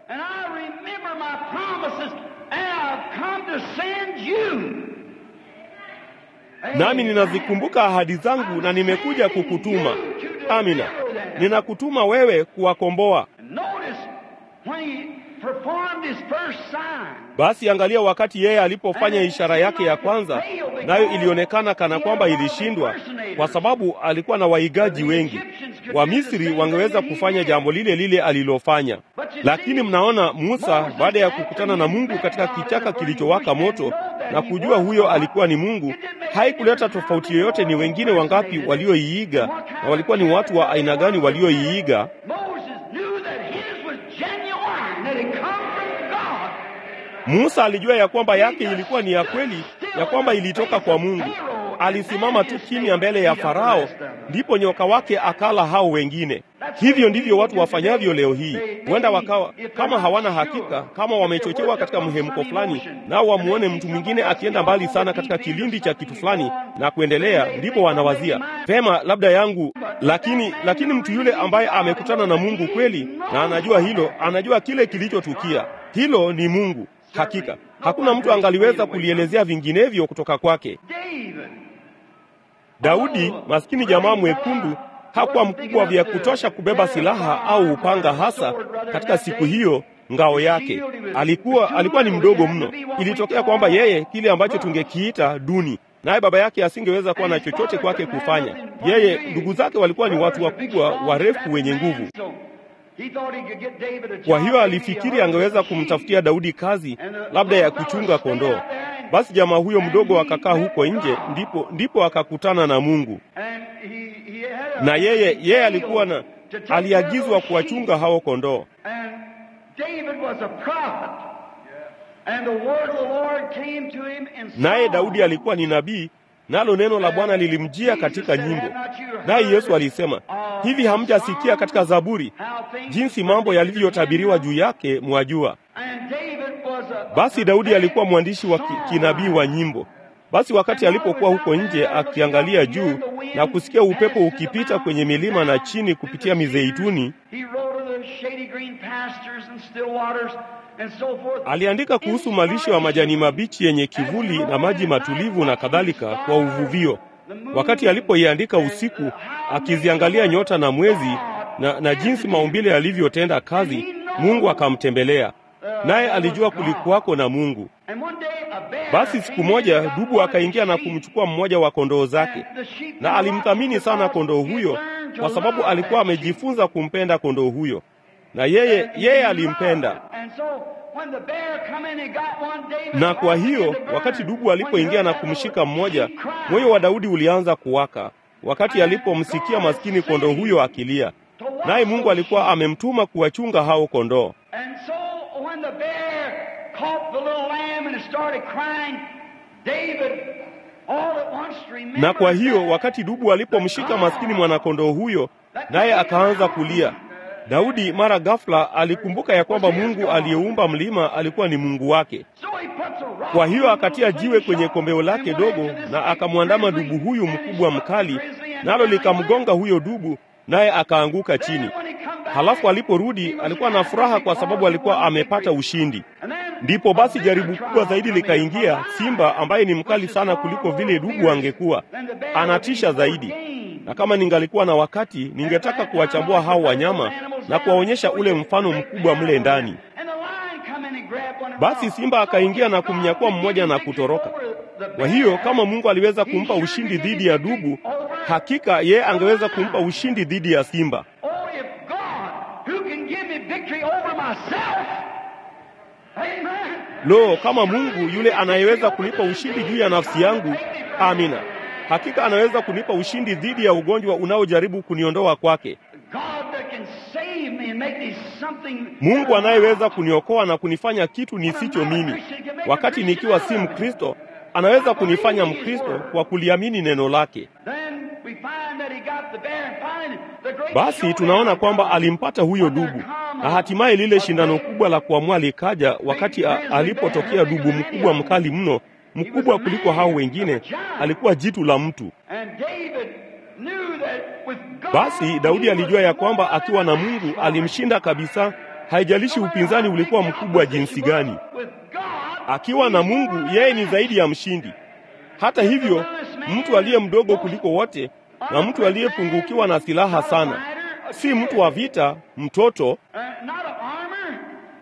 Nami ninazikumbuka ahadi zangu na nimekuja kukutuma. Amina, ninakutuma wewe kuwakomboa. Basi angalia, wakati yeye alipofanya ishara yake ya kwanza, nayo ilionekana kana kwamba ilishindwa, kwa sababu alikuwa na waigaji wengi. Wamisri wangeweza kufanya jambo lile lile alilofanya, lakini mnaona, Musa baada ya kukutana na Mungu katika kichaka kilichowaka moto na kujua huyo alikuwa ni Mungu, haikuleta tofauti yoyote ni wengine wangapi walioiiga na walikuwa ni watu wa aina gani walioiiga. Musa alijua ya kwamba yake ilikuwa ni ya kweli, ya kwamba ilitoka kwa Mungu. Alisimama tu kimya mbele ya Farao, ndipo nyoka wake akala hao wengine. Hivyo ndivyo watu wafanyavyo leo hii. Huenda wakawa kama hawana hakika, kama wamechochewa katika mhemko fulani, nao wamuone mtu mwingine akienda mbali sana katika kilindi cha kitu fulani na kuendelea, ndipo wanawazia vema, labda yangu. Lakini lakini mtu yule ambaye amekutana na Mungu kweli na anajua hilo, anajua kile kilichotukia, hilo ni Mungu. Hakika hakuna mtu angaliweza kulielezea vinginevyo kutoka kwake. Daudi, maskini jamaa mwekundu, hakuwa mkubwa vya kutosha kubeba silaha au upanga, hasa katika siku hiyo ngao yake. Alikuwa alikuwa ni mdogo mno. Ilitokea kwamba yeye kile ambacho tungekiita duni, naye baba yake asingeweza kuwa na chochote kwake kufanya. Yeye, ndugu zake walikuwa ni watu wakubwa, warefu, wenye nguvu. Kwa hiyo alifikiri angeweza kumtafutia Daudi kazi labda ya kuchunga kondoo. Basi jamaa huyo mdogo akakaa huko nje, ndipo ndipo akakutana na Mungu. Na yeye yeye alikuwa na aliagizwa kuwachunga hao kondoo. Naye Daudi alikuwa ni nabii, nalo neno la Bwana lilimjia katika nyimbo. Naye Yesu alisema, hivi hamjasikia katika Zaburi jinsi mambo yalivyotabiriwa juu yake, mwajua? Basi Daudi alikuwa mwandishi wa kinabii wa nyimbo. Basi wakati alipokuwa huko nje akiangalia juu na kusikia upepo ukipita kwenye milima na chini kupitia mizeituni, aliandika kuhusu malisho ya majani mabichi yenye kivuli na maji matulivu na kadhalika kwa uvuvio. Wakati alipoiandika usiku, akiziangalia nyota na mwezi na, na jinsi maumbile yalivyotenda kazi, Mungu akamtembelea naye alijua kulikuwako na Mungu. Basi siku moja dubu akaingia na kumchukua mmoja wa kondoo zake, na alimthamini sana kondoo huyo, kwa sababu alikuwa amejifunza kumpenda kondoo huyo, na yeye yeye alimpenda. Na kwa hiyo wakati dubu alipoingia na kumshika mmoja, moyo wa Daudi ulianza kuwaka wakati alipomsikia maskini kondoo huyo akilia, naye Mungu alikuwa amemtuma kuwachunga hao kondoo. Na kwa hiyo wakati dubu alipomshika maskini mwanakondoo huyo, naye akaanza kulia, Daudi mara ghafla alikumbuka ya kwamba Mungu aliyeumba mlima alikuwa ni Mungu wake. Kwa hiyo akatia jiwe kwenye kombeo lake dogo na akamwandama dubu huyu mkubwa mkali, nalo likamgonga huyo dubu, naye akaanguka chini. Halafu aliporudi alikuwa na furaha kwa sababu alikuwa amepata ushindi. Ndipo basi jaribu kubwa zaidi likaingia, simba ambaye ni mkali sana kuliko vile dubu angekuwa, anatisha zaidi. Na kama ningalikuwa na wakati, ningetaka kuwachambua hao wanyama na kuwaonyesha ule mfano mkubwa mle ndani. Basi simba akaingia na kumnyakua mmoja na kutoroka. Kwa hiyo kama Mungu aliweza kumpa ushindi dhidi ya dubu, hakika yeye angeweza kumpa ushindi dhidi ya simba. myself. Amen. Lo, kama Mungu yule anayeweza kunipa ushindi juu ya nafsi yangu, amina. Hakika anaweza kunipa ushindi dhidi ya ugonjwa unaojaribu kuniondoa kwake. God that can save me and make me something. Mungu anayeweza kuniokoa na kunifanya kitu nisicho mimi. Wakati nikiwa si Mkristo, anaweza kunifanya Mkristo kwa kuliamini neno lake. Then we find that he got the bear and finally the great Basi showdown tunaona kwamba comes. alimpata huyo dubu, na hatimaye lile shindano kubwa la kuamua likaja wakati a- alipotokea dubu mkubwa mkali mno, mkubwa kuliko hao wengine. Alikuwa jitu la mtu. And David knew that with God, Basi Daudi he alijua was ya kwamba more akiwa na than a Mungu match alimshinda kabisa, haijalishi upinzani ulikuwa mkubwa jinsi gani. With God, Akiwa na Mungu, yeye ni zaidi ya mshindi. Hata hivyo, mtu aliye mdogo kuliko wote na mtu aliyepungukiwa na silaha sana, si mtu wa vita, mtoto uh, not of armor,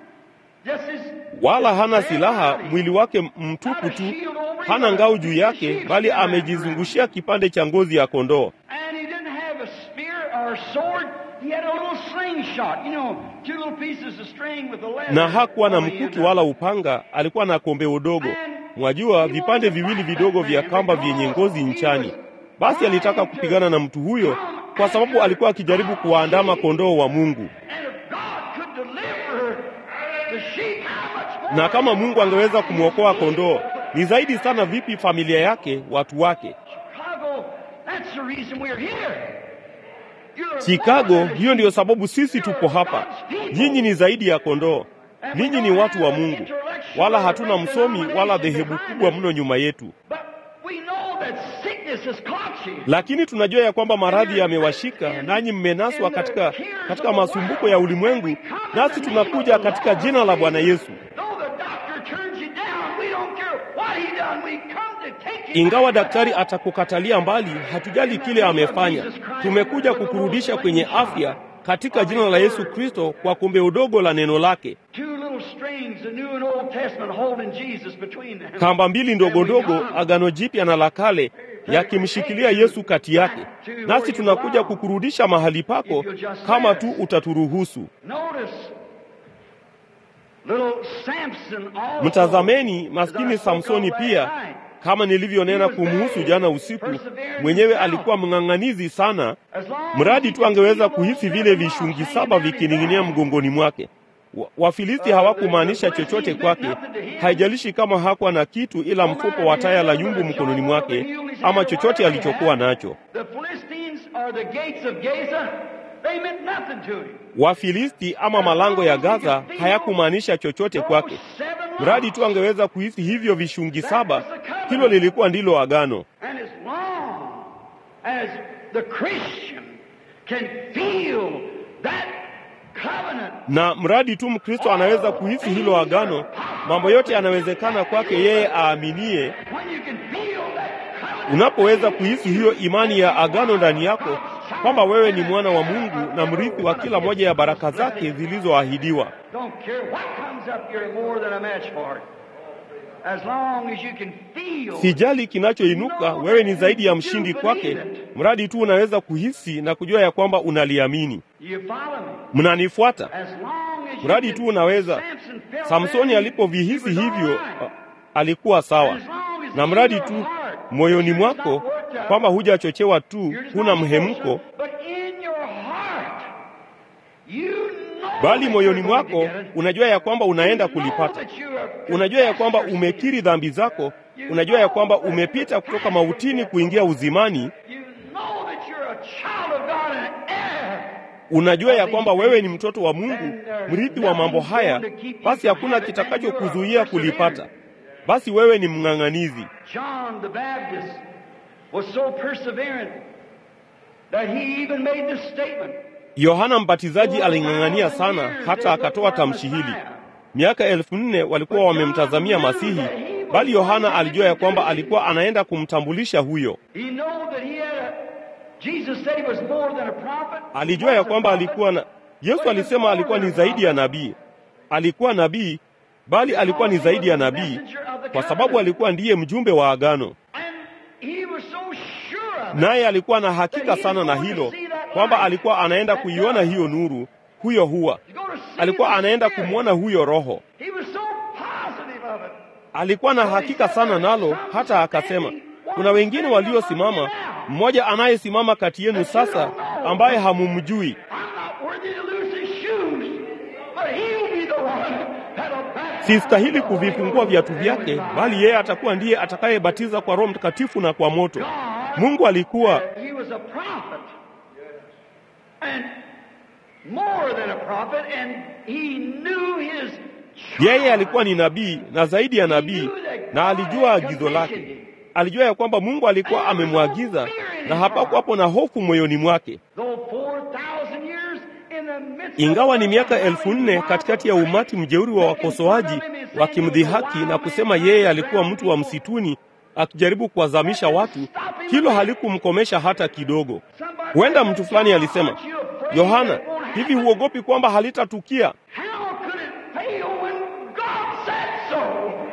just his wala hana silaha, mwili wake mtupu tu, hana ngao juu yake, bali amejizungushia kipande cha ngozi ya kondoo. And he didn't have a spear or a sword. He had a little slingshot, you know, two little pieces of string with a leather. Na hakuwa na on the mkuki end. wala upanga, alikuwa na kombeo dogo, mwajua, vipande viwili vidogo vya kamba vyenye ngozi nchani. Basi alitaka kupigana na mtu huyo kwa sababu alikuwa akijaribu kuwaandama kondoo wa Mungu. And if God could deliver the sheep, how much more? Na kama Mungu angeweza kumwokoa kondoo, ni zaidi sana vipi familia yake, watu wake? Chicago, that's the reason we're here. You're Chicago, more than hiyo ndiyo sababu sisi tupo hapa. Nyinyi ni zaidi ya kondoo, ninyi ni watu wa Mungu, wala hatuna msomi wala dhehebu kubwa mno nyuma yetu. But we know that sickness has caught you. Lakini tunajua ya kwamba maradhi yamewashika, nanyi mmenaswa katika, katika masumbuko ya ulimwengu, nasi tunakuja katika jina la Bwana Yesu. Though the doctor turns you down, we don't care what he done. We come to take you Ingawa back to daktari health. atakukatalia mbali, hatujali kile amefanya. Tumekuja kukurudisha kwenye afya katika jina la Yesu Kristo kwa kombe udogo la neno lake. Two little strings, the New and Old Testament, holding Jesus between them. Kamba mbili ndogo ndogo, Agano Jipya na la Kale, yakimshikilia Yesu kati yake. Nasi tunakuja kukurudisha mahali pako kama tu utaturuhusu. Notice, little Samson also. Mtazameni maskini Samsoni pia, kama nilivyonena kumhusu jana usiku, mwenyewe alikuwa mng'ang'anizi sana, As long mradi tu angeweza kuhisi vile vishungi saba vikining'inia mgongoni mwake. Wa- Wafilisti hawakumaanisha chochote kwake, haijalishi kama hakuwa na kitu ila mfuko wa taya la yumbu mkononi mwake ama chochote alichokuwa nacho. The Philistines are the gates of Gaza. They meant nothing to him. Wafilisti ama malango ya Gaza hayakumaanisha chochote kwake, mradi tu angeweza kuhisi hivyo vishungi saba. Hilo lilikuwa ndilo agano. And as long as the Christian can feel that covenant, na mradi tu Mkristo anaweza kuhisi hilo agano, mambo yote yanawezekana kwake yeye aaminie. when you can feel that covenant, Unapoweza kuhisi hiyo imani ya agano ndani yako, kwamba wewe ni mwana wa Mungu na mrithi wa kila moja ya baraka zake zilizoahidiwa. don't care what comes up, you're more than a match for it. As long as you can feel Sijali kinachoinuka, wewe ni zaidi ya mshindi kwake, mradi tu unaweza kuhisi na kujua ya kwamba unaliamini. you follow me. Mnanifuata? As long as you Mradi can- tu unaweza. Samson felt Samsoni that, alipovihisi he was hivyo, all right. a- alikuwa sawa. Na mradi tu moyoni mwako kwamba hujachochewa tu, huna mhemko, But in your heart, you know bali that moyoni you're going to mwako get it. unajua ya kwamba unaenda You know kulipata. that you have Unajua ya kwamba confessed your umekiri dhambi zako, unajua ya kwamba umepita kutoka mautini kuingia uzimani, sin. You know that you're a child of God and an heir. unajua ya kwamba wewe ni mtoto wa Mungu, mrithi wa mambo haya, basi hakuna kitakachokuzuia kulipata. Basi wewe ni mng'ang'anizi. John the Baptist was so perseverant that he even made this statement. Yohana Mbatizaji aling'ang'ania sana hata akatoa tamshi hili. Miaka elfu nne walikuwa wamemtazamia Masihi, bali Yohana alijua ya kwamba alikuwa anaenda kumtambulisha huyo. He knew that he had a Jesus said he was more than a prophet. Alijua ya kwamba alikuwa na Yesu alisema alikuwa ni zaidi ya nabii. Alikuwa nabii, bali alikuwa ni zaidi ya nabii kwa sababu alikuwa ndiye mjumbe wa agano. And he was so sure of it. Naye alikuwa na hakika sana na hilo kwamba alikuwa anaenda kuiona hiyo nuru, huyo huwa. You go to alikuwa anaenda kumwona huyo Roho. He was so positive of it. Alikuwa na hakika sana nalo, hata akasema, kuna wengine waliosimama, mmoja anayesimama kati yenu sasa ambaye hamumjui. I'm not worthy to lose his shoes, but he'll be the one that'll baptize. Sistahili kuvifungua viatu vyake, bali yeye atakuwa ndiye atakayebatiza kwa Roho Mtakatifu na kwa moto. Mungu alikuwa He was a prophet. And more than a prophet, and he knew his yeye alikuwa ni nabii na zaidi ya nabii, na alijua agizo lake. Alijua ya kwamba Mungu alikuwa amemwagiza, na hapakuwapo na hofu moyoni mwake. Though 4,000 years in the midst Ingawa of ni miaka elfu nne katikati ya umati mjeuri wa wakosoaji wakimdhihaki na kusema yeye alikuwa mtu wa msituni akijaribu kuwazamisha watu, hilo halikumkomesha hata kidogo. Huenda mtu fulani alisema, Yohana, hivi huogopi kwamba halitatukia? How could it fail when God said so?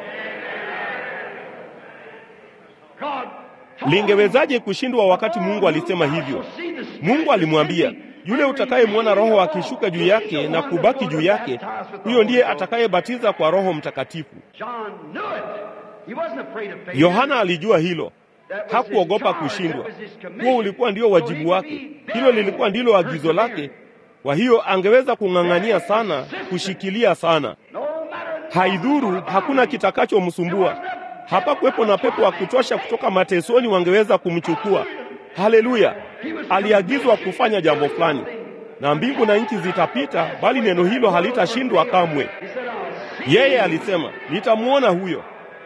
God told Lingewezaje kushindwa wakati Mungu alisema hivyo? Mungu alimwambia, yule utakayemwona Roho akishuka juu yake na kubaki juu yake, huyo ndiye atakayebatiza kwa Roho Mtakatifu. John knew it. He wasn't afraid of failure. Yohana alijua hilo, That was his hakuogopa charge. kushindwa. That was his commission. Huo ulikuwa ndio wajibu wake, hilo lilikuwa ndilo agizo lake. Kwa hiyo angeweza kung'ang'ania sana, kushikilia sana. No matter the Haidhuru, hakuna kitakachomsumbua. Hapakuwepo na pepo wa kutosha kutoka matesoni wangeweza kumchukua. Haleluya! Aliagizwa kufanya jambo fulani, na mbingu na nchi zitapita, bali neno hilo halitashindwa kamwe. He said, I'll see Yeye alisema, nitamwona huyo.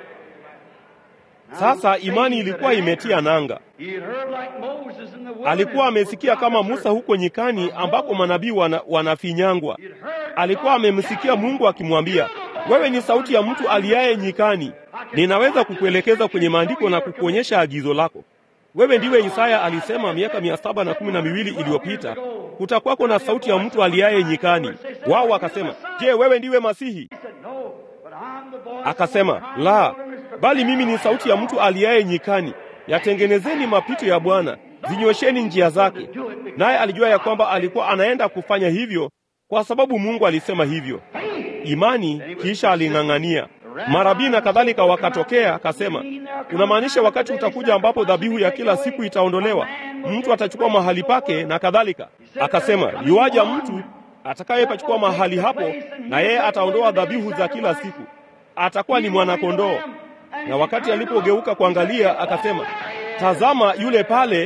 Sasa imani ilikuwa imetia nanga. He had heard like Moses in the wilderness. Alikuwa amesikia kama Musa huko nyikani ambako manabii wana, wanafinyangwa. Alikuwa amemsikia Mungu akimwambia, wewe ni sauti ya mtu aliaye nyikani. Ninaweza kukuelekeza kwenye maandiko na kukuonyesha agizo lako. Wewe ndiwe Isaya alisema miaka mia saba na kumi na miwili iliyopita, kutakwako na sauti ya mtu aliaye nyikani. Wao wakasema, je, wewe ndiwe Masihi? He said, no, but I'm the voice Akasema, of one la, crying in the wilderness, bali mimi ni sauti ya mtu aliaye nyikani, yatengenezeni mapito ya Bwana, zinyosheni njia zake. Naye alijua ya kwamba alikuwa anaenda kufanya hivyo kwa sababu Mungu alisema hivyo. Imani, kisha aling'ang'ania. Marabii na kadhalika wakatokea, akasema, unamaanisha wakati utakuja ambapo dhabihu ya kila siku itaondolewa, mtu atachukua mahali pake na kadhalika. Akasema, yuaja mtu atakayepachukua mahali hapo, na yeye ataondoa dhabihu za kila siku, atakuwa ni mwanakondoo. Na wakati alipogeuka kuangalia, akasema, tazama, yule pale,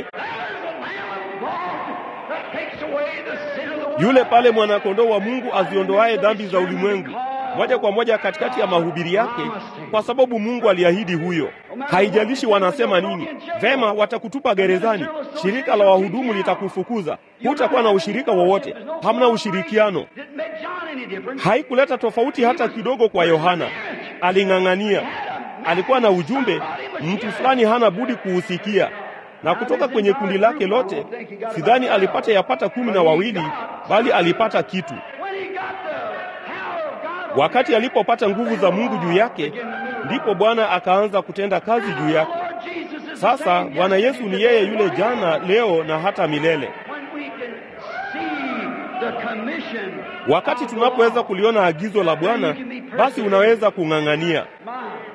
that takes away the sin of the world. yule pale mwanakondoo wa Mungu aziondoaye dhambi za ulimwengu. Moja kwa moja katikati ya mahubiri yake, kwa sababu Mungu aliahidi huyo. Haijalishi wanasema nini, vema, watakutupa gerezani, shirika la wahudumu litakufukuza, hutakuwa na ushirika wowote, hamna ushirikiano. Didn't make John any difference. Haikuleta tofauti hata kidogo kwa Yohana. Aling'ang'ania, alikuwa na ujumbe, mtu fulani hana budi kuusikia. Na kutoka kwenye kundi lake lote, sidhani alipata yapata kumi na wawili, bali alipata kitu. When he got the power of God Wakati alipopata nguvu za Mungu juu yake, ndipo Bwana akaanza kutenda kazi juu yake. Lord Jesus is the Sasa same Bwana Yesu ni yeye yule jana, leo na hata milele. When we can see the commission Wakati of the tunapoweza Lord, kuliona agizo la Bwana, basi unaweza kung'ang'ania. my,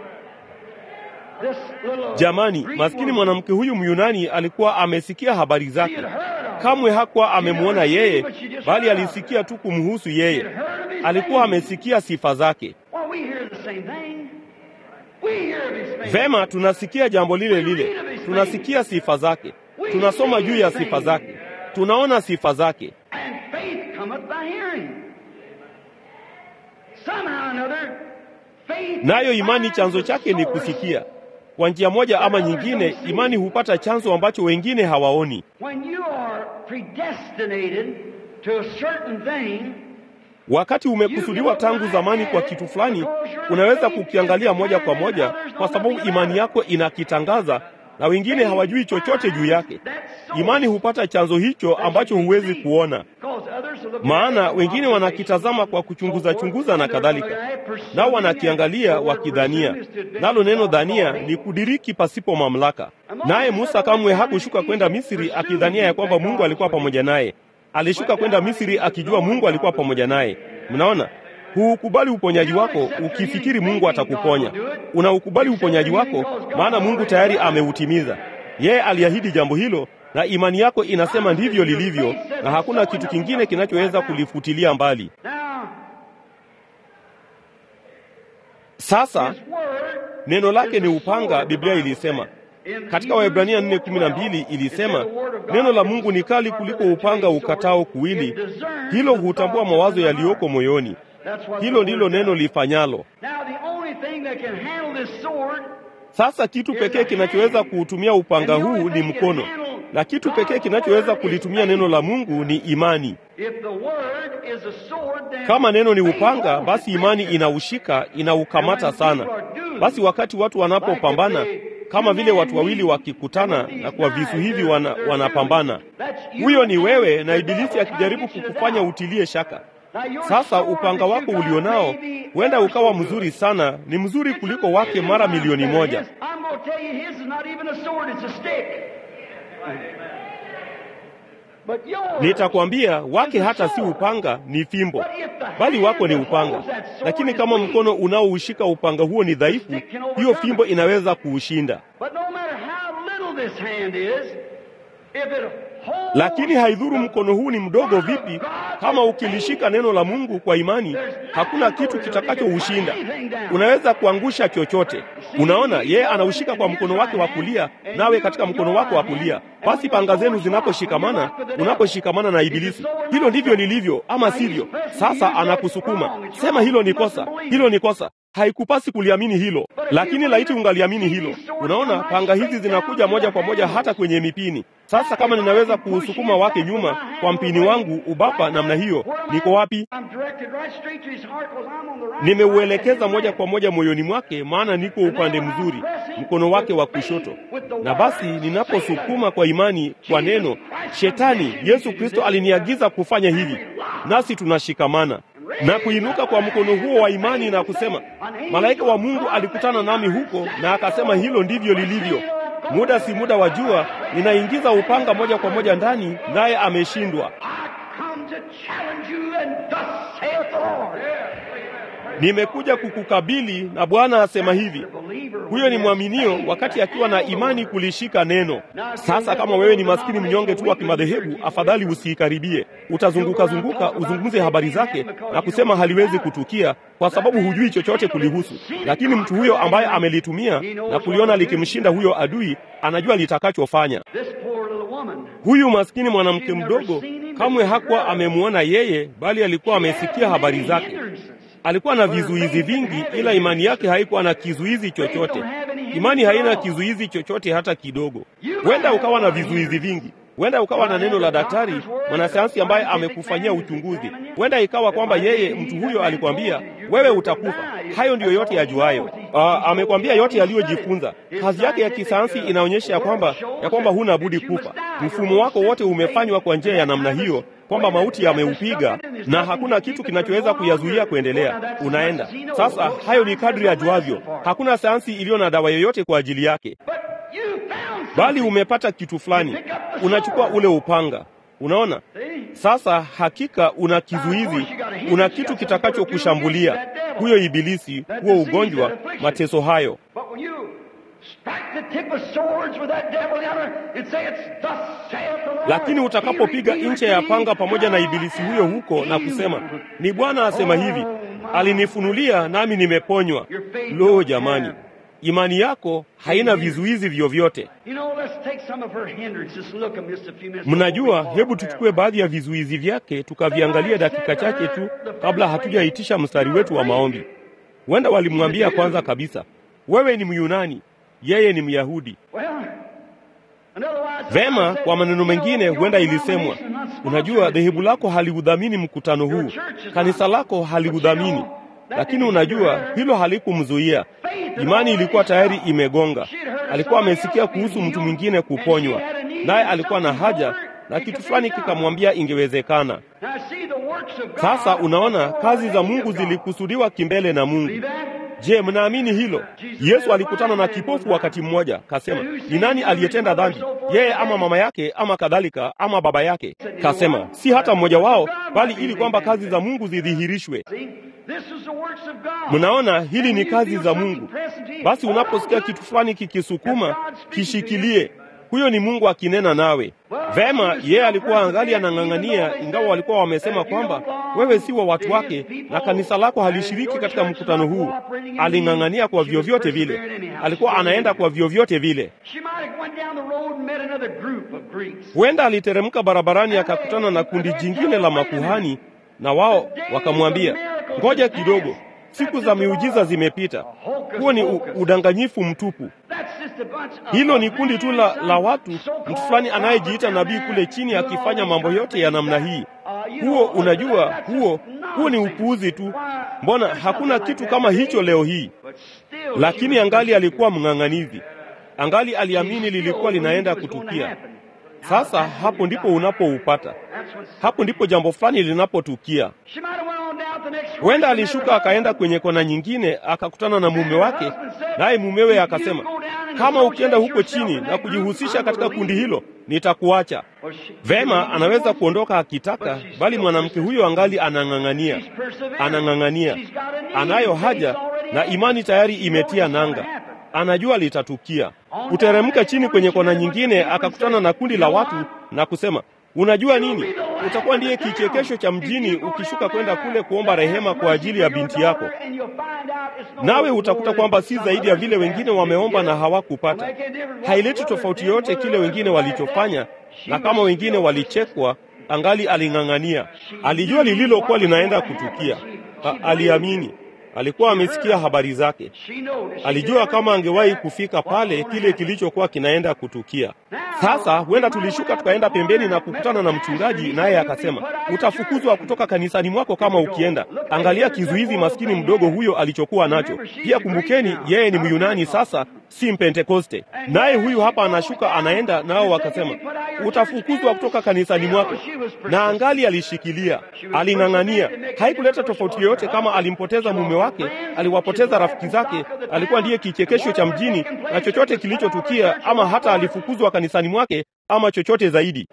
this little Jamani, Greek maskini woman, mwanamke huyu Myunani alikuwa amesikia habari she zake. had heard of him. Kamwe hakuwa amemwona yeye, bali alisikia tu kumhusu She had yeye. heard of his Alikuwa name. amesikia sifa zake. Well, we hear the same thing. We hear of his fame. Vema, tunasikia jambo lile lile, tunasikia sifa zake, tunasoma juu ya sifa zake, tunaona sifa zake. And faith cometh by hearing. Somehow or another, faith Nayo imani finds chanzo the chake ni source. kusikia. Kwa njia moja ama nyingine, imani hupata chanzo ambacho wengine hawaoni. When you are predestinated to a certain thing, Wakati umekusudiwa tangu zamani kwa kitu fulani, unaweza kukiangalia moja kwa moja, kwa sababu imani yako inakitangaza na wengine hawajui chochote juu yake. Imani hupata chanzo hicho ambacho huwezi kuona, maana wengine wanakitazama kwa kuchunguza chunguza na kadhalika, nao wanakiangalia wakidhania. Nalo neno dhania ni kudiriki pasipo mamlaka. Naye Musa kamwe hakushuka kwenda Misri akidhania ya kwamba Mungu alikuwa pamoja naye. Alishuka kwenda Misri akijua Mungu alikuwa pamoja naye. Mnaona, huukubali uponyaji wako ukifikiri Mungu atakuponya. Unaukubali uponyaji wako maana Mungu tayari ameutimiza. Yeye aliahidi jambo hilo, na imani yako inasema ndivyo lilivyo, na hakuna kitu kingine kinachoweza kulifutilia mbali. Sasa neno lake ni upanga, Biblia ilisema katika Waebrania 4:12 ilisema neno la Mungu ni kali kuliko upanga ukatao kuwili, hilo hutambua mawazo yaliyoko moyoni. Hilo ndilo neno lifanyalo. Sasa kitu pekee kinachoweza kuutumia upanga huu ni mkono, na kitu pekee kinachoweza kulitumia neno la Mungu ni imani. Kama neno ni upanga, basi imani inaushika, inaukamata sana. Basi wakati watu wanapopambana kama vile watu wawili wakikutana na kwa visu hivi wana, wanapambana. Huyo ni wewe na Ibilisi akijaribu kukufanya utilie shaka. Sasa upanga wako ulionao huenda ukawa mzuri sana, ni mzuri kuliko wake mara milioni moja. Nitakwambia wake hata si upanga, ni fimbo, bali wako ni upanga. Lakini kama mkono unaoushika upanga huo ni dhaifu, hiyo fimbo inaweza kuushinda. Lakini haidhuru mkono huu ni mdogo vipi, kama ukilishika neno la Mungu kwa imani, hakuna kitu kitakachoushinda. Unaweza kuangusha chochote. Unaona, yeye anaushika kwa mkono wake wa kulia, nawe katika mkono wako wa kulia. Basi panga zenu zinaposhikamana, unaposhikamana na Ibilisi, hilo ndivyo lilivyo, ama sivyo? Sasa anakusukuma sema, hilo ni kosa, hilo ni kosa. Haikupasi kuliamini hilo, lakini laiti ungaliamini hilo. Unaona, panga hizi zinakuja moja kwa moja hata kwenye mipini. Sasa kama ninaweza kuusukuma wake nyuma kwa mpini wangu ubapa namna hiyo, niko wapi? Nimeuelekeza moja kwa moja moyoni mwake, maana niko upande mzuri, mkono wake wa kushoto. Na basi ninaposukuma kwa imani kwa neno, Shetani, Yesu Kristo aliniagiza kufanya hivi, nasi tunashikamana na kuinuka kwa mkono huo wa imani na kusema, malaika wa Mungu alikutana nami huko na akasema, hilo ndivyo lilivyo. Muda si muda wa jua, ninaingiza upanga moja kwa moja ndani, naye ameshindwa. Nimekuja kukukabili na Bwana asema hivi. Huyo ni mwaminio wakati akiwa na imani kulishika neno. Sasa kama wewe ni maskini mnyonge tu wa kimadhehebu, afadhali usiikaribie. Utazunguka zunguka, uzungumze habari zake na kusema haliwezi kutukia, kwa sababu hujui chochote kulihusu. Lakini mtu huyo ambaye amelitumia na kuliona likimshinda huyo adui, anajua litakachofanya. Huyu maskini mwanamke mdogo kamwe hakuwa amemwona yeye, bali alikuwa amesikia habari zake. Alikuwa na vizuizi vingi, ila imani yake haikuwa na kizuizi chochote. Imani haina kizuizi chochote hata kidogo. Huenda ukawa na vizuizi vingi, huenda ukawa na neno la daktari, mwanasayansi ambaye amekufanyia uchunguzi. Huenda ikawa kwamba yeye mtu huyo alikwambia wewe utakufa. Hayo ndiyo yote yajuayo. Uh, amekwambia yote aliyojifunza. Kazi yake ya kisayansi inaonyesha ya kwamba ya kwamba huna budi kufa. Mfumo wako wote umefanywa kwa njia ya namna hiyo kwamba mauti yameupiga na hakuna kitu kinachoweza kuyazuia kuendelea. Unaenda sasa. Hayo ni kadri ajuavyo. Hakuna sayansi iliyo na dawa yoyote kwa ajili yake, bali umepata kitu fulani, unachukua ule upanga. Unaona sasa, hakika una kizuizi, una kitu kitakachokushambulia, huyo ibilisi, huo ugonjwa, mateso hayo lakini utakapopiga ncha ya panga pamoja na ibilisi huyo huko na kusema, ni Bwana asema hivi, alinifunulia nami nimeponywa. Lo, jamani, imani yako haina vizuizi vyovyote. Mnajua, hebu tuchukue baadhi ya vizuizi vyake tukaviangalia dakika chache tu kabla hatujaitisha mstari wetu wa maombi. Huenda walimwambia kwanza kabisa, wewe ni Myunani, yeye ni Myahudi. Vema, kwa maneno mengine, huenda ilisemwa, unajua, dhehebu lako haliudhamini mkutano huu, kanisa lako haliudhamini. Lakini unajua, hilo halikumzuia. Imani ilikuwa tayari imegonga. Alikuwa amesikia kuhusu mtu mwingine kuponywa, naye alikuwa na haja na kitu fulani kikamwambia ingewezekana. Sasa unaona, kazi za Mungu zilikusudiwa kimbele na Mungu. Je, mnaamini hilo? Yesu alikutana na kipofu wakati mmoja, kasema, ni nani aliyetenda dhambi, yeye ama mama yake ama kadhalika ama baba yake? Kasema, si hata mmoja wao, bali ili kwamba kazi za Mungu zidhihirishwe. Mnaona, hili ni kazi za Mungu. Basi unaposikia kitu fulani kikisukuma, kishikilie. Huyo ni Mungu akinena nawe. Vema, yeye alikuwa angali anang'ang'ania, ingawa walikuwa wamesema kwamba wewe si wa watu wake na kanisa lako halishiriki katika mkutano huu. Aling'ang'ania kwa vyovyote vile, alikuwa anaenda kwa vyovyote vile. Huenda aliteremka barabarani akakutana na kundi jingine la makuhani, na wao wakamwambia, ngoja kidogo, siku za miujiza zimepita. Huo ni u, udanganyifu mtupu. Hilo ni kundi tu la, la watu, mtu fulani anayejiita nabii kule chini akifanya mambo yote ya namna hii. Huo unajua, huo huo ni upuuzi tu. Mbona hakuna kitu kama hicho leo hii? Lakini angali alikuwa mng'ang'anizi, angali aliamini lilikuwa linaenda kutukia. Sasa hapo ndipo unapoupata, hapo ndipo jambo fulani linapotukia. Huenda alishuka akaenda kwenye kona nyingine akakutana na mume wake, naye mumewe akasema, kama ukienda huko chini na kujihusisha katika kundi hilo nitakuacha. Vema, anaweza kuondoka akitaka, bali mwanamke huyo angali anang'ang'ania, anang'ang'ania, anayo haja na imani tayari imetia nanga, anajua litatukia. Kuteremka chini kwenye kona nyingine akakutana na kundi la watu na kusema Unajua nini? Utakuwa ndiye kichekesho cha mjini ukishuka kwenda kule kuomba rehema kwa ajili ya binti yako, nawe utakuta kwamba si zaidi ya vile wengine wameomba na hawakupata. Haileti tofauti yoyote kile wengine walichofanya, na kama wengine walichekwa, angali aling'ang'ania. Alijua lililokuwa linaenda kutukia. Ha, aliamini. Alikuwa amesikia habari zake, alijua kama angewahi kufika pale kile kilichokuwa kinaenda kutukia. Sasa huenda tulishuka tukaenda pembeni na kukutana na mchungaji, naye akasema, utafukuzwa kutoka kanisani mwako kama ukienda. Angalia kizuizi maskini mdogo huyo alichokuwa nacho. Pia kumbukeni, yeye ni Myunani sasa, si Mpentekoste. Naye huyu hapa anashuka anaenda, nao wakasema, utafukuzwa kutoka kanisani mwako. Na angali alishikilia, aling'ang'ania. Haikuleta tofauti yoyote kama alimpoteza mume wake, aliwapoteza rafiki zake, alikuwa ndiye kichekesho cha mjini, na chochote kilichotukia, ama hata alifukuzwa kanisani mwake, ama chochote zaidi.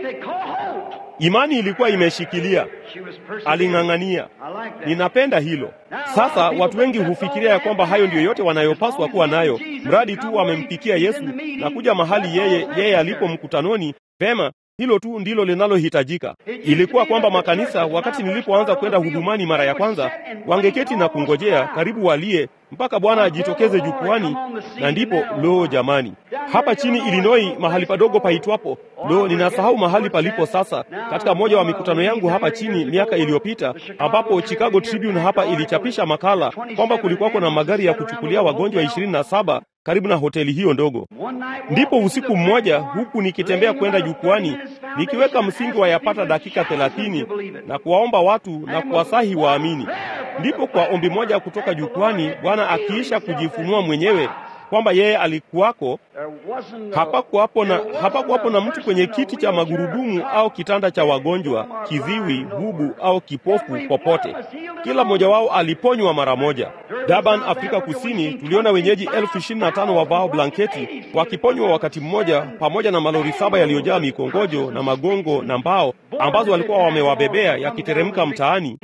Imani ilikuwa imeshikilia, aling'ang'ania. Ninapenda hilo. Sasa watu wengi hufikiria ya kwamba hayo ndiyo yote wanayopaswa kuwa nayo, mradi tu wamempikia Yesu na kuja mahali yeye yeye alipo mkutanoni. Vema, hilo tu ndilo linalohitajika. Ilikuwa kwamba makanisa, wakati nilipoanza kwenda hudumani mara ya kwanza, wangeketi na kungojea karibu walie mpaka Bwana ajitokeze jukwani, na ndipo lo, jamani, hapa chini Illinois, mahali padogo paitwapo lo, ninasahau mahali palipo sasa, katika moja wa mikutano yangu hapa chini miaka iliyopita, ambapo Chicago Tribune hapa ilichapisha makala kwamba kulikuwako na magari ya kuchukulia wagonjwa ishirini na saba karibu na hoteli hiyo ndogo. Ndipo usiku mmoja, huku nikitembea kwenda jukwani, nikiweka msingi wa yapata dakika thelathini na kuwaomba watu na kuwasahi waamini, ndipo kwa ombi moja kutoka jukwani, Bwana akiisha kujifunua mwenyewe kwamba yeye alikuwako. Hapakuwapo na, hapakuwapo na mtu kwenye kiti cha magurudumu au kitanda cha wagonjwa, kiziwi, bubu au kipofu popote. Kila mmoja wao aliponywa mara moja. Durban, Afrika Kusini, tuliona wenyeji elfu ishirini na tano wavao blanketi wakiponywa wakati mmoja, pamoja na malori saba yaliyojaa mikongojo na magongo na mbao ambazo walikuwa wamewabebea yakiteremka mtaani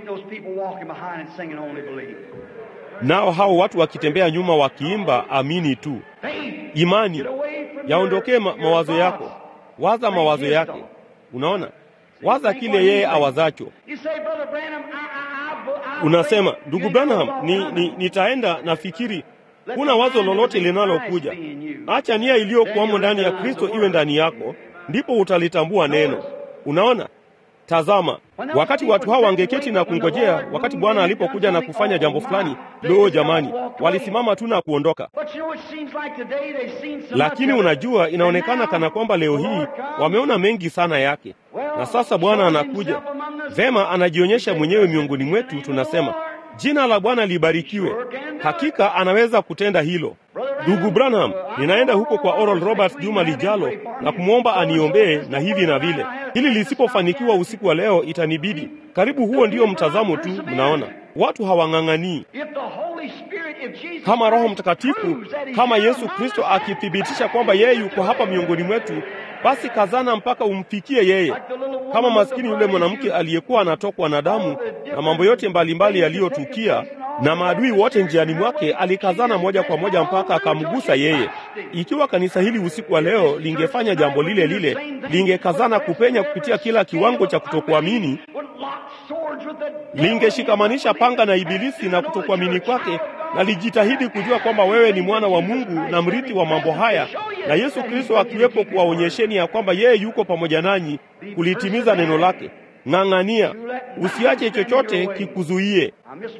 nao hao watu wakitembea nyuma wakiimba amini tu. Imani yaondokee ma mawazo yako, waza mawazo yake. Unaona, waza kile yeye awazacho. Unasema, ndugu Branham, ni, ni, nitaenda nafikiri kuna wazo lolote linalokuja. Acha nia iliyokuwamo ndani ya Kristo iwe ndani yako, ndipo utalitambua neno. Unaona, Tazama, wakati watu hao wangeketi na kungojea, wakati Bwana alipokuja na kufanya jambo fulani, loo jamani, walisimama tu na kuondoka. Lakini unajua, inaonekana kana kwamba leo hii wameona mengi sana yake, na sasa Bwana anakuja vema, anajionyesha mwenyewe miongoni mwetu. Tunasema jina la Bwana libarikiwe. Hakika anaweza kutenda hilo. Ndugu Branham, ninaenda huko kwa Oral Roberts juma lijalo na kumwomba aniombee na hivi na vile. Hili lisipofanikiwa usiku wa leo, itanibidi karibu. Huo ndio mtazamo tu, mnaona. watu hawang'ang'anii. If the Holy Spirit, if Jesus Kama Roho Christ Mtakatifu, proves that he's kama here Yesu among Kristo us, akithibitisha kwamba yeye yuko hapa miongoni mwetu, basi kazana mpaka umfikie yeye, kama maskini yule mwanamke aliyekuwa anatokwa na damu na mambo yote mbalimbali yaliyotukia na maadui wote njiani mwake, alikazana moja kwa moja mpaka akamgusa yeye. Ikiwa kanisa hili usiku wa leo lingefanya jambo lile lile, lingekazana kupenya kupitia kila kiwango cha kutokuamini, lingeshikamanisha panga na Ibilisi na kutokuamini kwake, na lijitahidi kujua kwamba wewe ni mwana wa Mungu na mrithi wa mambo haya, na Yesu Kristo akiwepo kuwaonyesheni ya kwamba yeye yuko pamoja nanyi kulitimiza neno lake. Ng'ang'ania, usiache chochote kikuzuie.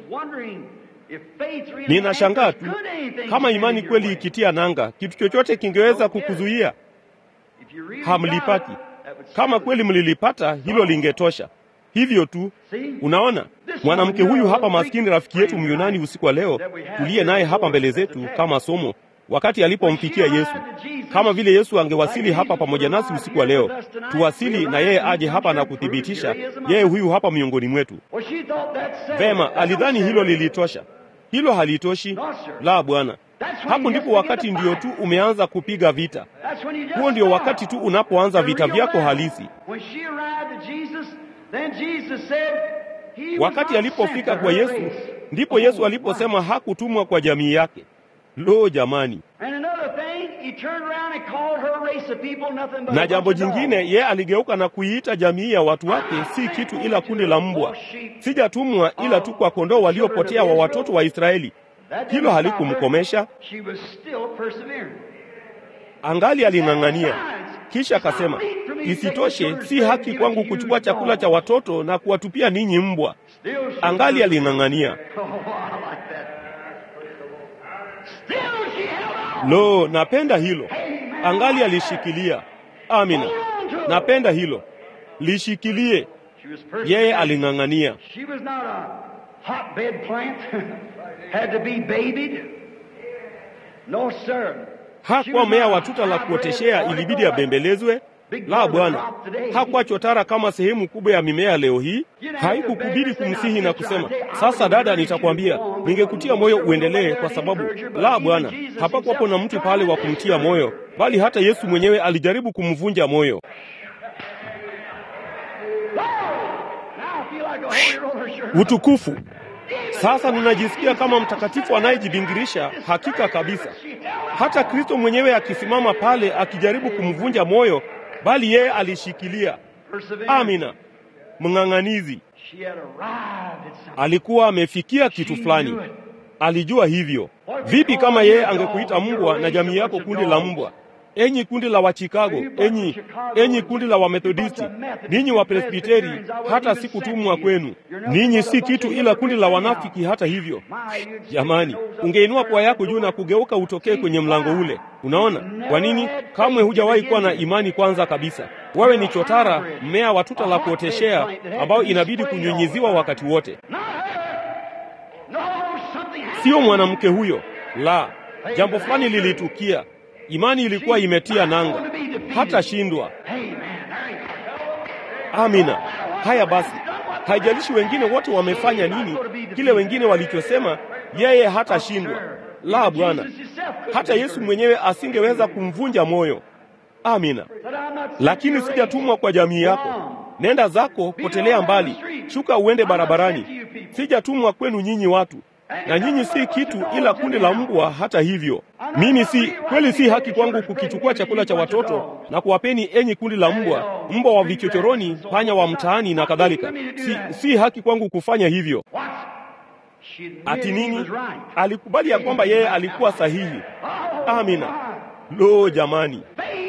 Ninashangaa tu kama imani kweli ikitia nanga, kitu chochote kingeweza kukuzuia. Hamlipati. Kama kweli mlilipata, hilo lingetosha. Hivyo tu. Unaona, mwanamke huyu hapa maskini, rafiki yetu Myunani usiku wa leo, tuliye naye hapa mbele zetu kama somo, wakati alipomfikia Yesu, kama vile Yesu angewasili hapa pamoja nasi usiku wa leo, tuwasili na yeye aje hapa na kuthibitisha yeye huyu hapa miongoni mwetu. Vema, alidhani hilo lilitosha. Hilo halitoshi. La, Bwana. Hapo ndipo wakati ndio tu umeanza kupiga vita. Huo ndio wakati tu unapoanza vita vyako halisi. Wakati alipofika kwa Yesu, ndipo Yesu aliposema hakutumwa kwa jamii yake. Lo, jamani! Na jambo jingine, ye aligeuka na kuiita jamii ya watu wake si kitu ila kundi la mbwa. Sijatumwa ila tu kwa kondoo waliopotea wa watoto wa Israeli. Hilo halikumkomesha, angali aling'ang'ania. Kisha akasema, isitoshe, si haki kwangu kuchukua chakula cha watoto na kuwatupia ninyi mbwa. Angali aling'ang'ania. Lo, napenda hilo. Angali alishikilia. Amina, napenda hilo. Lishikilie. Yeye aling'ang'ania. Hakuwa mmea wa tuta la kuoteshea ilibidi abembelezwe. La, Bwana. Hakuwa chotara kama sehemu kubwa ya mimea leo hii. Haikukubidi kumsihi na kusema, sasa dada, nitakwambia ningekutia moyo uendelee, kwa sababu la, Bwana. Hapakuwapo na mtu pale wa kumtia moyo, bali hata Yesu mwenyewe alijaribu kumvunja moyo. Utukufu! Sasa ninajisikia kama mtakatifu anayejibingirisha. Hakika kabisa, hata Kristo mwenyewe akisimama pale akijaribu kumvunja moyo, bali yeye alishikilia. Amina, mng'ang'anizi. Alikuwa amefikia kitu fulani, alijua hivyo. Vipi kama yeye angekuita mbwa na jamii yako kundi la mbwa? Enyi kundi la Wachikago, enyi enyi kundi la Wamethodisti, ninyi Wapresbiteri, hata sikutumwa kwenu. Ninyi si kitu ila kundi la wanafiki. Hata hivyo, jamani, ungeinua pua yako juu na kugeuka utokee kwenye mlango ule. Unaona kwa nini? Kamwe hujawahi kuwa na imani kwanza kabisa. Wewe ni chotara, mmea wa tuta la kuoteshea ambao inabidi kunyunyiziwa wakati wote. Sio mwanamke huyo, la, jambo fulani lilitukia. Imani ilikuwa imetia nanga, hata shindwa. Amina. Haya basi, haijalishi wengine wote wamefanya nini, kile wengine walichosema, yeye hatashindwa. La, Bwana. Hata Yesu mwenyewe asingeweza kumvunja moyo. Amina. Lakini sijatumwa kwa jamii yako. Nenda zako, potelea mbali, shuka uende barabarani. Sijatumwa kwenu nyinyi watu na nyinyi si kitu ila kundi la mbwa. Hata hivyo, mimi si kweli, si haki kwangu kukichukua chakula cha watoto na kuwapeni enyi kundi la mbwa, mbwa wa vichochoroni, panya wa mtaani na kadhalika. Si, si haki kwangu kufanya hivyo. Ati nini? Alikubali ya kwamba yeye alikuwa sahihi. Amina. Lo, jamani,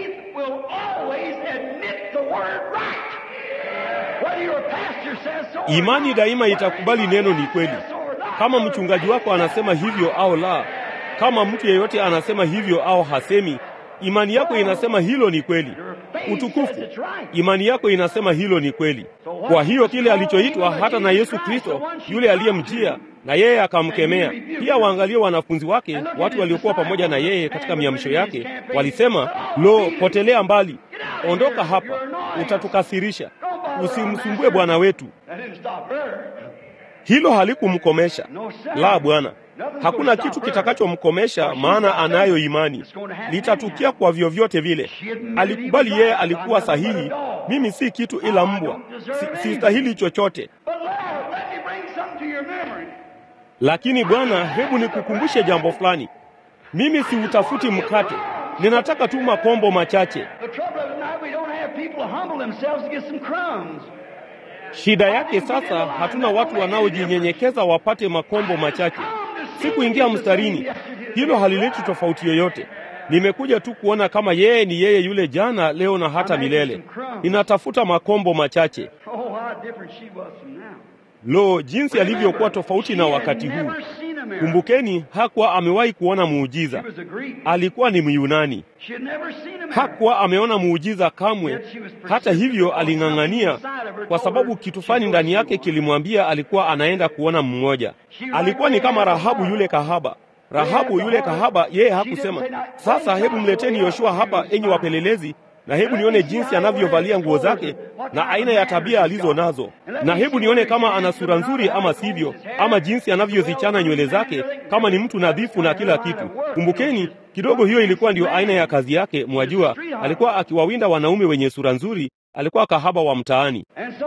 imani daima itakubali neno ni kweli kama mchungaji wako anasema hivyo au la, kama mtu yeyote anasema hivyo au hasemi, imani yako inasema hilo ni kweli. Utukufu, imani yako inasema hilo ni kweli. Kwa hiyo kile alichoitwa hata na Yesu Kristo, yule aliyemjia na yeye akamkemea. Pia waangalie wanafunzi wake, watu waliokuwa pamoja na yeye katika miamsho yake, walisema, lo, potelea mbali, ondoka hapa, utatukasirisha, usimsumbue Bwana wetu. Hilo halikumkomesha. La, Bwana, hakuna kitu kitakachomkomesha, maana anayo imani. Litatukia kwa vyovyote vile. Alikubali yeye alikuwa sahihi. Mimi si kitu ila mbwa, si, sistahili chochote. Lakini Bwana, hebu nikukumbushe jambo fulani. Mimi siutafuti mkate, ninataka tu makombo machache. Shida yake sasa, hatuna watu wanaojinyenyekeza wapate makombo machache. Sikuingia mstarini, hilo halileti tofauti yoyote. Nimekuja tu kuona kama yeye ni yeye yule jana, leo na hata milele. Ninatafuta makombo machache. Lo, jinsi alivyokuwa tofauti na wakati huu! Kumbukeni, hakuwa amewahi kuona muujiza. Alikuwa ni Myunani, hakuwa ameona muujiza kamwe. Hata hivyo, aling'ang'ania kwa sababu kitu fulani ndani yake kilimwambia alikuwa anaenda kuona mmoja. Alikuwa ni kama Rahabu yule kahaba. Rahabu yule kahaba, yeye hakusema sasa, hebu mleteni Yoshua hapa, enyi wapelelezi, na hebu nione jinsi anavyovalia nguo zake na aina ya tabia alizo nazo, na hebu nione kama ana sura nzuri ama sivyo, ama jinsi anavyozichana nywele zake, kama ni mtu nadhifu na kila kitu. Kumbukeni kidogo, hiyo ilikuwa ndiyo aina ya kazi yake. Mwajua, alikuwa akiwawinda wanaume wenye sura nzuri, alikuwa kahaba wa mtaani.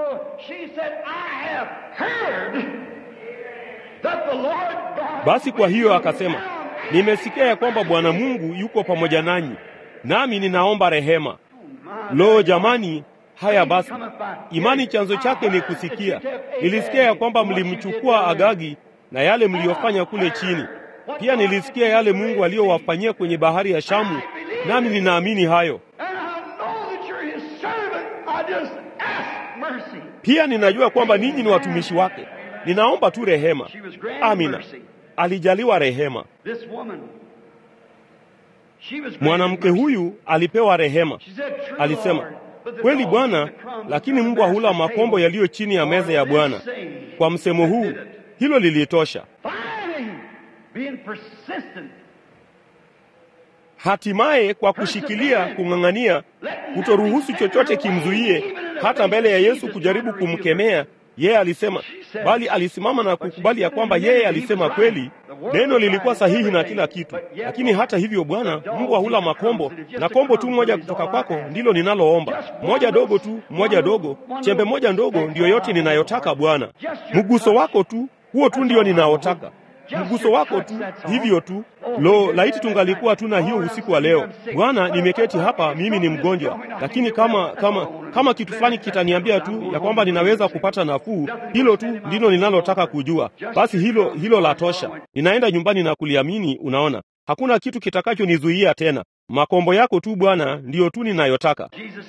Basi kwa hiyo akasema, nimesikia ya kwamba Bwana Mungu yuko pamoja nanyi, nami ninaomba rehema. Lo, jamani! Haya basi, imani chanzo chake ni kusikia. Nilisikia ya kwamba mlimchukua Agagi na yale mliyofanya kule chini. Pia nilisikia yale Mungu aliyowafanyia kwenye bahari ya Shamu, nami ninaamini hayo. Pia ninajua kwamba ninyi ni watumishi wake. Ninaomba tu rehema. Amina. Alijaliwa rehema. Mwanamke huyu alipewa rehema. Alisema, kweli Bwana, lakini mbwa hula makombo yaliyo chini ya meza ya Bwana. Kwa msemo huu, hilo lilitosha. Hatimaye kwa kushikilia, kung'ang'ania, kutoruhusu chochote kimzuie, hata mbele ya Yesu kujaribu kumkemea yeye alisema, bali alisimama na kukubali ya kwamba yeye alisema kweli. Neno lilikuwa sahihi na kila kitu, lakini hata hivyo, Bwana, mbwa hula makombo, na kombo tu moja kutoka kwako ndilo ninaloomba, moja dogo tu, moja dogo, chembe moja ndogo, ndiyo yote ninayotaka Bwana. Mguso wako tu, huo tu ndio ninaotaka mguso wako tu, hivyo tu. Lo, laiti tungalikuwa tuna hiyo usiku wa leo. Bwana, nimeketi hapa, mimi ni mgonjwa, lakini kama kama kama kitu fulani kitaniambia tu ya kwamba ninaweza kupata nafuu, hilo tu ndilo ninalotaka kujua. Basi hilo hilo la tosha. Ninaenda nyumbani na kuliamini. Unaona, hakuna kitu kitakachonizuia tena. Makombo yako tu Bwana, ndiyo tu ninayotaka.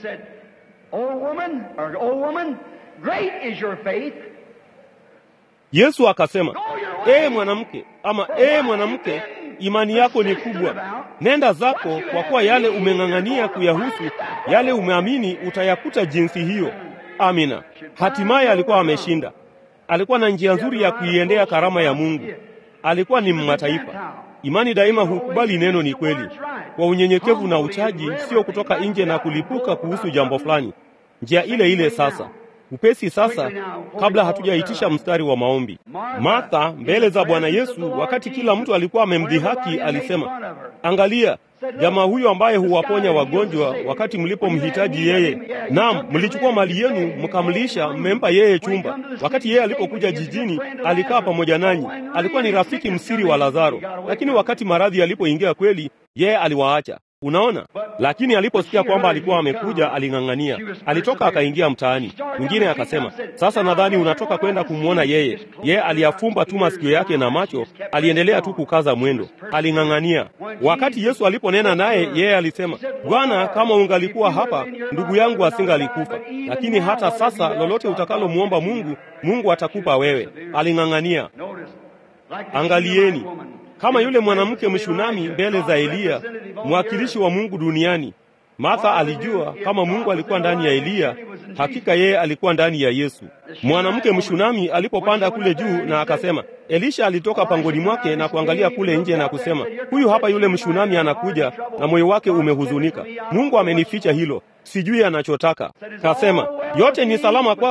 Yesu akasema, ee mwanamke, ama ee mwanamke, imani yako ni kubwa, nenda zako, kwa kuwa yale umeng'ang'ania kuyahusu, yale umeamini utayakuta jinsi hiyo. Amina. Hatimaye alikuwa ameshinda. Alikuwa na njia nzuri ya kuiendea karama ya Mungu. Alikuwa ni mmataifa. Imani daima hukubali neno ni kweli, kwa unyenyekevu na uchaji, sio kutoka nje na kulipuka kuhusu jambo fulani. Njia ile ile sasa upesi sasa, kabla hatujaitisha mstari wa maombi. Martha mbele za Bwana Yesu, wakati kila mtu alikuwa amemdhihaki, alisema, angalia jamaa huyo ambaye huwaponya wagonjwa wakati mlipomhitaji yeye. Naam, mlichukua mali yenu mkamlisha, mmempa yeye chumba. Wakati yeye alipokuja jijini, alikaa pamoja nanyi. Alikuwa ni rafiki msiri wa Lazaro, lakini wakati maradhi yalipoingia kweli, yeye aliwaacha. Unaona, lakini aliposikia kwamba alikuwa amekuja, aling'ang'ania. Alitoka akaingia mtaani. Mwingine akasema, sasa nadhani unatoka kwenda kumwona yeye. Yeye aliyafumba tu masikio yake na macho, aliendelea tu kukaza mwendo, aling'ang'ania. Wakati Yesu aliponena naye, yeye alisema, Bwana, kama ungalikuwa hapa, ndugu yangu asingalikufa. Lakini hata sasa, lolote utakalomwomba Mungu, Mungu atakupa wewe. Aling'ang'ania. Angalieni kama yule mwanamke mshunami mbele za Eliya, mwakilishi wa Mungu duniani. Martha alijua kama Mungu alikuwa ndani ya Eliya, hakika yeye alikuwa ndani ya Yesu. Mwanamke mshunami alipopanda kule juu na akasema, Elisha alitoka pangoni mwake na kuangalia kule nje na kusema, huyu hapa yule mshunami anakuja, na moyo wake umehuzunika. Mungu amenificha hilo, sijui anachotaka. Kasema, yote ni salama kwako.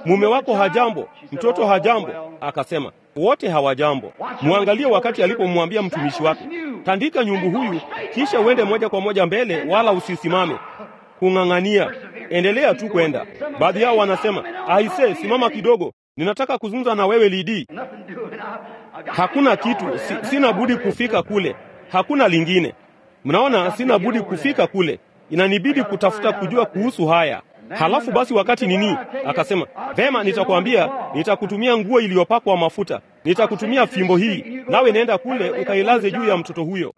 mume wako hajambo, mtoto hajambo. Akasema wote hawajambo. Mwangalie wakati alipomwambia mtumishi wake, tandika nyumbu huyu, kisha uende moja kwa moja mbele, wala usisimame kung'ang'ania, endelea tu kwenda. Baadhi yao wanasema aise, simama kidogo, ninataka kuzungumza na wewe Lidii. Hakuna kitu, si, sina budi kufika kule, hakuna lingine. Mnaona, sina budi kufika kule, inanibidi kutafuta kujua kuhusu haya. Halafu basi wakati nini, akasema vema, nitakwambia, nitakutumia nguo iliyopakwa mafuta, nitakutumia fimbo hii, nawe nenda kule ukailaze juu ya mtoto huyo.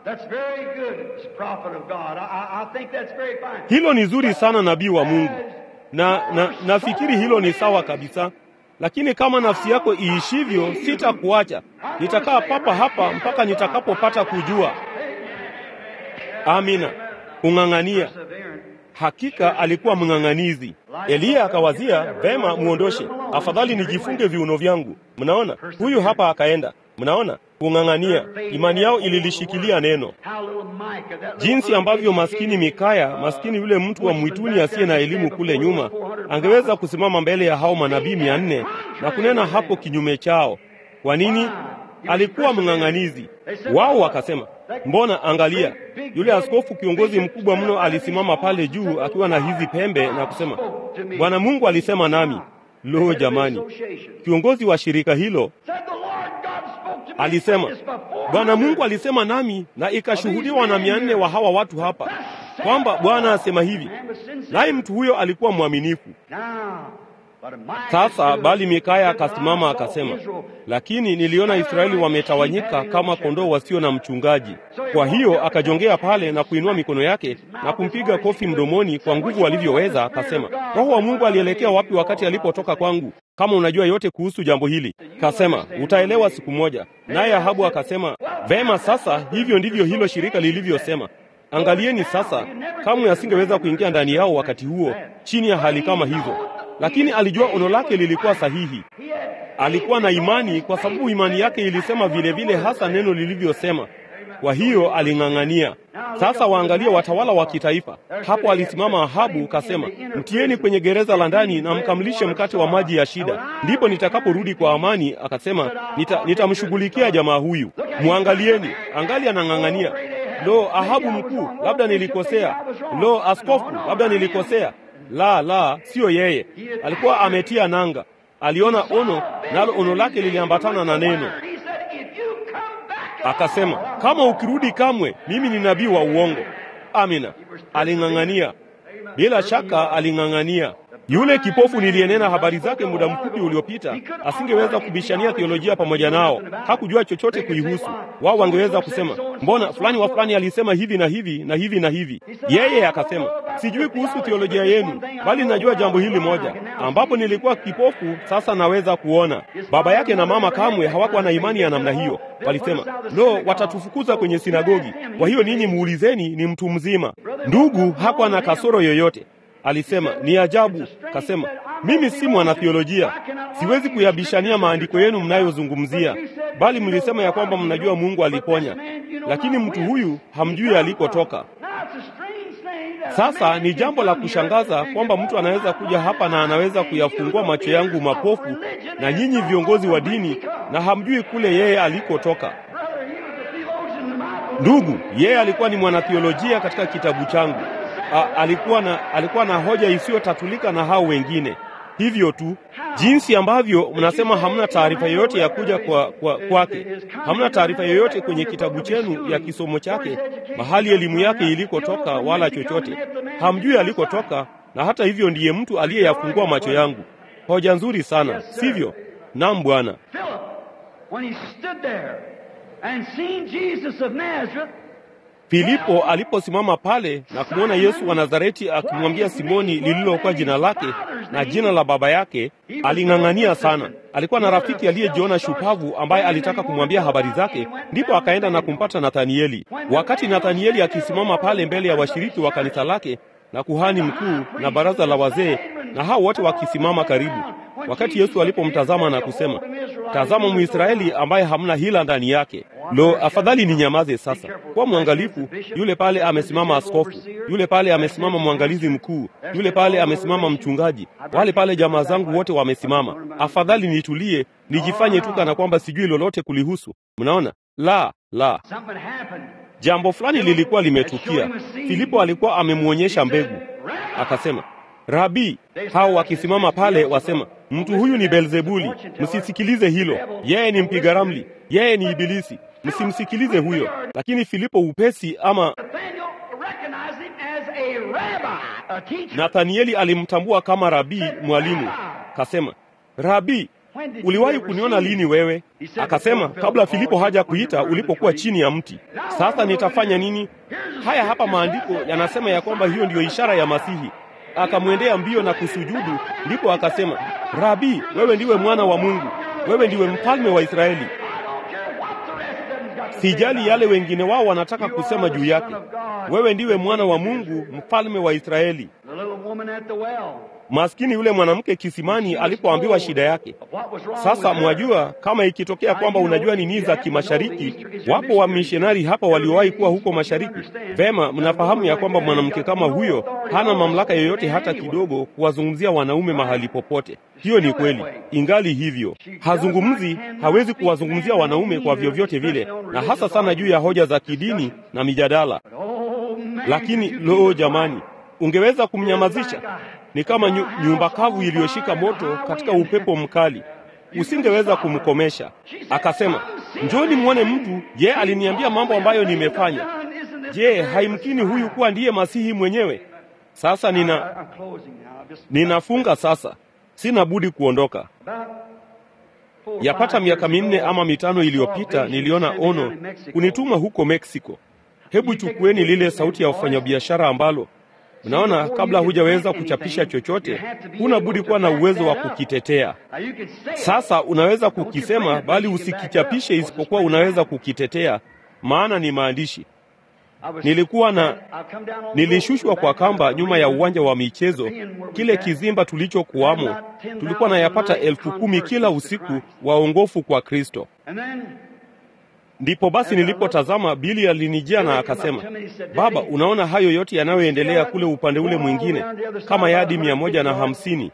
Hilo ni zuri sana, nabii wa Mungu, na, na nafikiri hilo ni sawa kabisa. Lakini kama nafsi yako iishivyo, sitakuacha, nitakaa papa hapa mpaka nitakapopata kujua. Amina, kung'ang'ania Hakika alikuwa mng'ang'anizi. Eliya akawazia vema, muondoshe, afadhali nijifunge viuno vyangu. Mnaona, huyu hapa akaenda. Mnaona, kung'ang'ania. Imani yao ililishikilia neno. Jinsi ambavyo maskini Mikaya, maskini yule mtu wa mwituni asiye na elimu kule nyuma, angeweza kusimama mbele ya hao manabii mia nne na kunena hapo kinyume chao. Kwa nini? Alikuwa mng'ang'anizi. Wao wakasema Mbona angalia, yule askofu kiongozi mkubwa mno alisimama pale juu akiwa na hizi pembe na kusema, Bwana Mungu alisema nami. Lo, jamani! Kiongozi wa shirika hilo alisema, Bwana Mungu alisema nami, na ikashuhudiwa na mia nne wa hawa watu hapa kwamba Bwana asema hivi, naye mtu huyo alikuwa mwaminifu. Sasa bali Mikaya akasimama akasema, lakini niliona Israeli wametawanyika kama kondoo wasio na mchungaji. Kwa hiyo akajongea pale na kuinua mikono yake na kumpiga kofi mdomoni kwa nguvu alivyoweza, akasema, Roho wa Mungu alielekea wapi wakati alipotoka kwangu? Kama unajua yote kuhusu jambo hili, kasema utaelewa siku moja. Naye Ahabu akasema, vema, sasa hivyo ndivyo hilo shirika lilivyosema. Angalieni sasa, kamwe asingeweza kuingia ndani yao wakati huo chini ya hali kama hizo lakini alijua ono lake lilikuwa sahihi. Alikuwa na imani, kwa sababu imani yake ilisema vile vile hasa neno lilivyosema. Kwa hiyo aling'ang'ania. Sasa waangalie watawala wa kitaifa. Hapo alisimama Ahabu kasema, mtieni kwenye gereza la ndani na mkamlishe mkate wa maji ya shida, ndipo nitakaporudi kwa amani. Akasema, nitamshughulikia nita jamaa huyu. Mwangalieni, angali anang'ang'ania. Lo, Ahabu mkuu, labda nilikosea. Lo, askofu, labda nilikosea. La, la, siyo yeye. Alikuwa ametia nanga, aliona ono, nalo ono lake liliambatana na neno. Akasema, kama ukirudi kamwe, mimi ni nabii wa uongo. Amina. Aling'ang'ania, bila shaka aling'ang'ania. Yule kipofu niliyenena habari zake muda mfupi uliopita asingeweza kubishania theolojia pamoja nao, hakujua chochote kuihusu. Wao wangeweza kusema, mbona fulani wa fulani alisema hivi na hivi na hivi na hivi. Yeye akasema, sijui kuhusu theolojia yenu, bali najua jambo hili moja, ambapo nilikuwa kipofu, sasa naweza kuona. Baba yake na mama kamwe hawakuwa na imani ya namna hiyo. Walisema, lo, watatufukuza kwenye sinagogi. Kwa hiyo ninyi muulizeni, ni mtu mzima. Ndugu hakuwa na kasoro yoyote. Alisema ni ajabu. Kasema mimi si mwanathiolojia, siwezi kuyabishania maandiko yenu mnayozungumzia, bali mlisema ya kwamba mnajua Mungu aliponya, lakini mtu huyu hamjui alikotoka. Sasa ni jambo la kushangaza kwamba mtu anaweza kuja hapa na anaweza kuyafungua macho yangu mapofu, na nyinyi viongozi wa dini, na hamjui kule yeye alikotoka. Ndugu, yeye alikuwa ni mwanathiolojia katika kitabu changu. A, alikuwa na alikuwa na hoja isiyotatulika na hao wengine. Hivyo tu jinsi ambavyo mnasema hamna taarifa yoyote ya kuja kwa kwake, kwa hamna taarifa yoyote kwenye kitabu chenu ya kisomo chake, mahali elimu yake ilikotoka, wala chochote hamjui alikotoka, na hata hivyo ndiye mtu aliyeyafungua macho yangu. Hoja nzuri sana, sivyo? Naam, Bwana. Filipo aliposimama pale na kumwona Yesu wa Nazareti akimwambia Simoni lililokuwa jina lake na jina la baba yake, aling'ang'ania sana. Alikuwa na rafiki aliyejiona shupavu ambaye alitaka kumwambia habari zake, ndipo akaenda na kumpata Nathanieli. Wakati Nathanieli akisimama pale mbele ya washiriki wa kanisa lake na kuhani mkuu na baraza la wazee na hao wote wakisimama karibu, wakati Yesu alipomtazama na kusema, tazama Mwisraeli ambaye hamna hila ndani yake. Lo, afadhali ni nyamaze sasa. Kuwa mwangalifu. Yule pale amesimama askofu, yule pale amesimama mwangalizi mkuu, yule pale amesimama mchungaji, wale pale jamaa zangu wote wamesimama. Afadhali nitulie, nijifanye tu kana kwamba sijui lolote kulihusu. Mnaona? La, la. Jambo fulani lilikuwa limetukia. Filipo alikuwa amemwonyesha mbegu, akasema Rabi, hao wakisimama pale wasema, mtu huyu ni Belzebuli, msisikilize hilo. Yeye ni mpiga ramli, yeye ni Ibilisi, msimsikilize huyo. Lakini Filipo upesi ama Nathanieli alimtambua kama rabii, mwalimu. Kasema, Rabi, uliwahi kuniona lini wewe? Akasema, kabla Filipo haja kuita, ulipokuwa chini ya mti. Sasa nitafanya nini? Haya hapa maandiko yanasema ya kwamba hiyo ndiyo ishara ya Masihi. Akamwendea mbio na kusujudu, ndipo akasema, Rabi, wewe ndiwe mwana wa Mungu, wewe ndiwe mfalme wa Israeli. Sijali yale wengine wao wanataka kusema juu yake, wewe ndiwe mwana wa Mungu, mfalme wa Israeli. Maskini yule mwanamke kisimani alipoambiwa shida yake. Sasa mwajua, kama ikitokea kwamba unajua nini za kimashariki, wapo wamishonari hapa waliowahi kuwa huko mashariki. Vema, mnafahamu ya kwamba mwanamke kama huyo hana mamlaka yoyote hata kidogo kuwazungumzia wanaume mahali popote. Hiyo ni kweli. Ingali hivyo, hazungumzi, hawezi kuwazungumzia wanaume kwa vyovyote vile, na hasa sana juu ya hoja za kidini na mijadala. Lakini loo, jamani, ungeweza kumnyamazisha? Ni kama nyu, nyumba kavu iliyoshika moto katika upepo mkali, usingeweza kumkomesha. Akasema, njoni mwone mtu. Je, aliniambia mambo ambayo nimefanya? Je, haimkini huyu kuwa ndiye Masihi mwenyewe? Sasa nina ninafunga sasa, sina budi kuondoka. Yapata miaka minne ama mitano iliyopita niliona ono kunituma huko Meksiko. Hebu chukueni lile sauti ya wafanyabiashara ambalo Unaona, kabla hujaweza kuchapisha chochote, huna budi kuwa na uwezo wa kukitetea. Sasa unaweza kukisema, bali usikichapishe, isipokuwa unaweza kukitetea, maana ni maandishi. Nilikuwa na nilishushwa kwa kamba nyuma ya uwanja wa michezo, kile kizimba tulichokuwamo. Tulikuwa na yapata elfu kumi kila usiku, waongofu kwa Kristo. Ndipo basi nilipotazama, Bili alinijia na akasema, Baba, unaona hayo yote yanayoendelea kule upande ule mwingine, kama yadi mia moja na hamsini.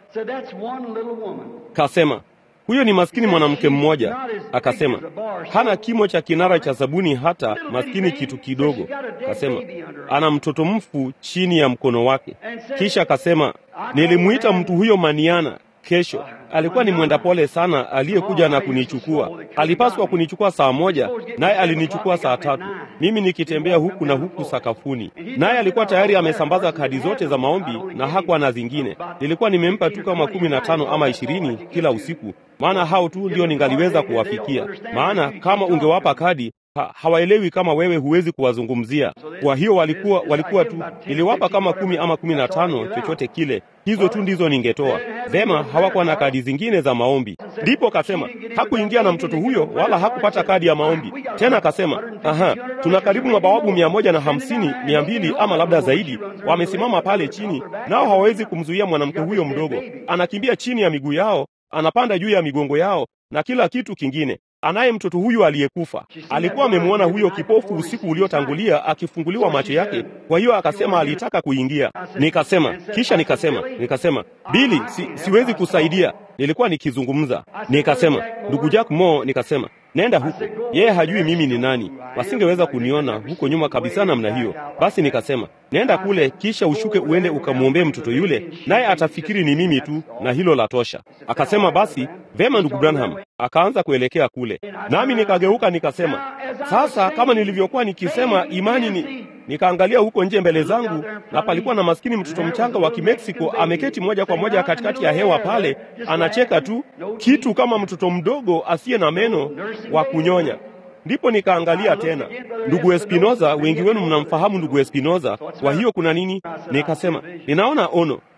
Kasema huyo ni maskini mwanamke mmoja. Akasema hana kimo cha kinara cha sabuni, hata maskini kitu kidogo. Kasema ana mtoto mfu chini ya mkono wake. Kisha akasema nilimwita mtu huyo Maniana kesho alikuwa ni mwenda pole sana aliyekuja na kunichukua. Alipaswa kunichukua saa moja, naye alinichukua saa tatu, mimi nikitembea huku na huku sakafuni. Naye alikuwa tayari amesambaza kadi zote za maombi na hakuwa na zingine. Nilikuwa nimempa tu kama kumi na tano ama ishirini kila usiku, maana hao tu ndio ningaliweza kuwafikia. Maana kama ungewapa kadi Ha, hawaelewi kama wewe huwezi kuwazungumzia. Kwa hiyo walikuwa walikuwa tu, niliwapa kama kumi ama kumi na tano, chochote kile, hizo tu ndizo ningetoa. Vema, hawakuwa na kadi zingine za maombi. Ndipo kasema hakuingia na mtoto huyo wala hakupata kadi ya maombi tena. Akasema aha, tuna karibu mabawabu mia moja na hamsini mia mbili ama labda zaidi, wamesimama pale chini, nao hawawezi kumzuia mwanamke huyo mdogo. Anakimbia chini ya miguu yao, anapanda juu ya migongo yao na kila kitu kingine anaye mtoto huyu aliyekufa. Alikuwa amemwona huyo kipofu usiku uliotangulia akifunguliwa macho yake, kwa hiyo akasema alitaka kuingia. Nikasema, kisha nikasema, nikasema Bili, si, siwezi kusaidia. Nilikuwa nikizungumza, nikasema ndugu Jack Mo, nikasema nenda huko. Yeye hajui mimi ni nani, wasingeweza kuniona huko nyuma kabisa namna hiyo. Basi nikasema nenda kule, kisha ushuke uende ukamwombee mtoto yule, naye atafikiri ni mimi tu, na hilo la tosha. Akasema basi vema, ndugu Branham. Akaanza kuelekea kule, nami nikageuka nikasema, sasa kama nilivyokuwa nikisema, imani ni Nikaangalia huko nje mbele zangu, na palikuwa na maskini mtoto mchanga wa Kimeksiko ameketi moja kwa moja katikati ya hewa pale, anacheka tu, kitu kama mtoto mdogo asiye na meno wa kunyonya. Ndipo nikaangalia tena ndugu Espinoza. Wengi wenu mnamfahamu ndugu Espinoza. Kwa hiyo kuna nini? Nikasema ninaona ono.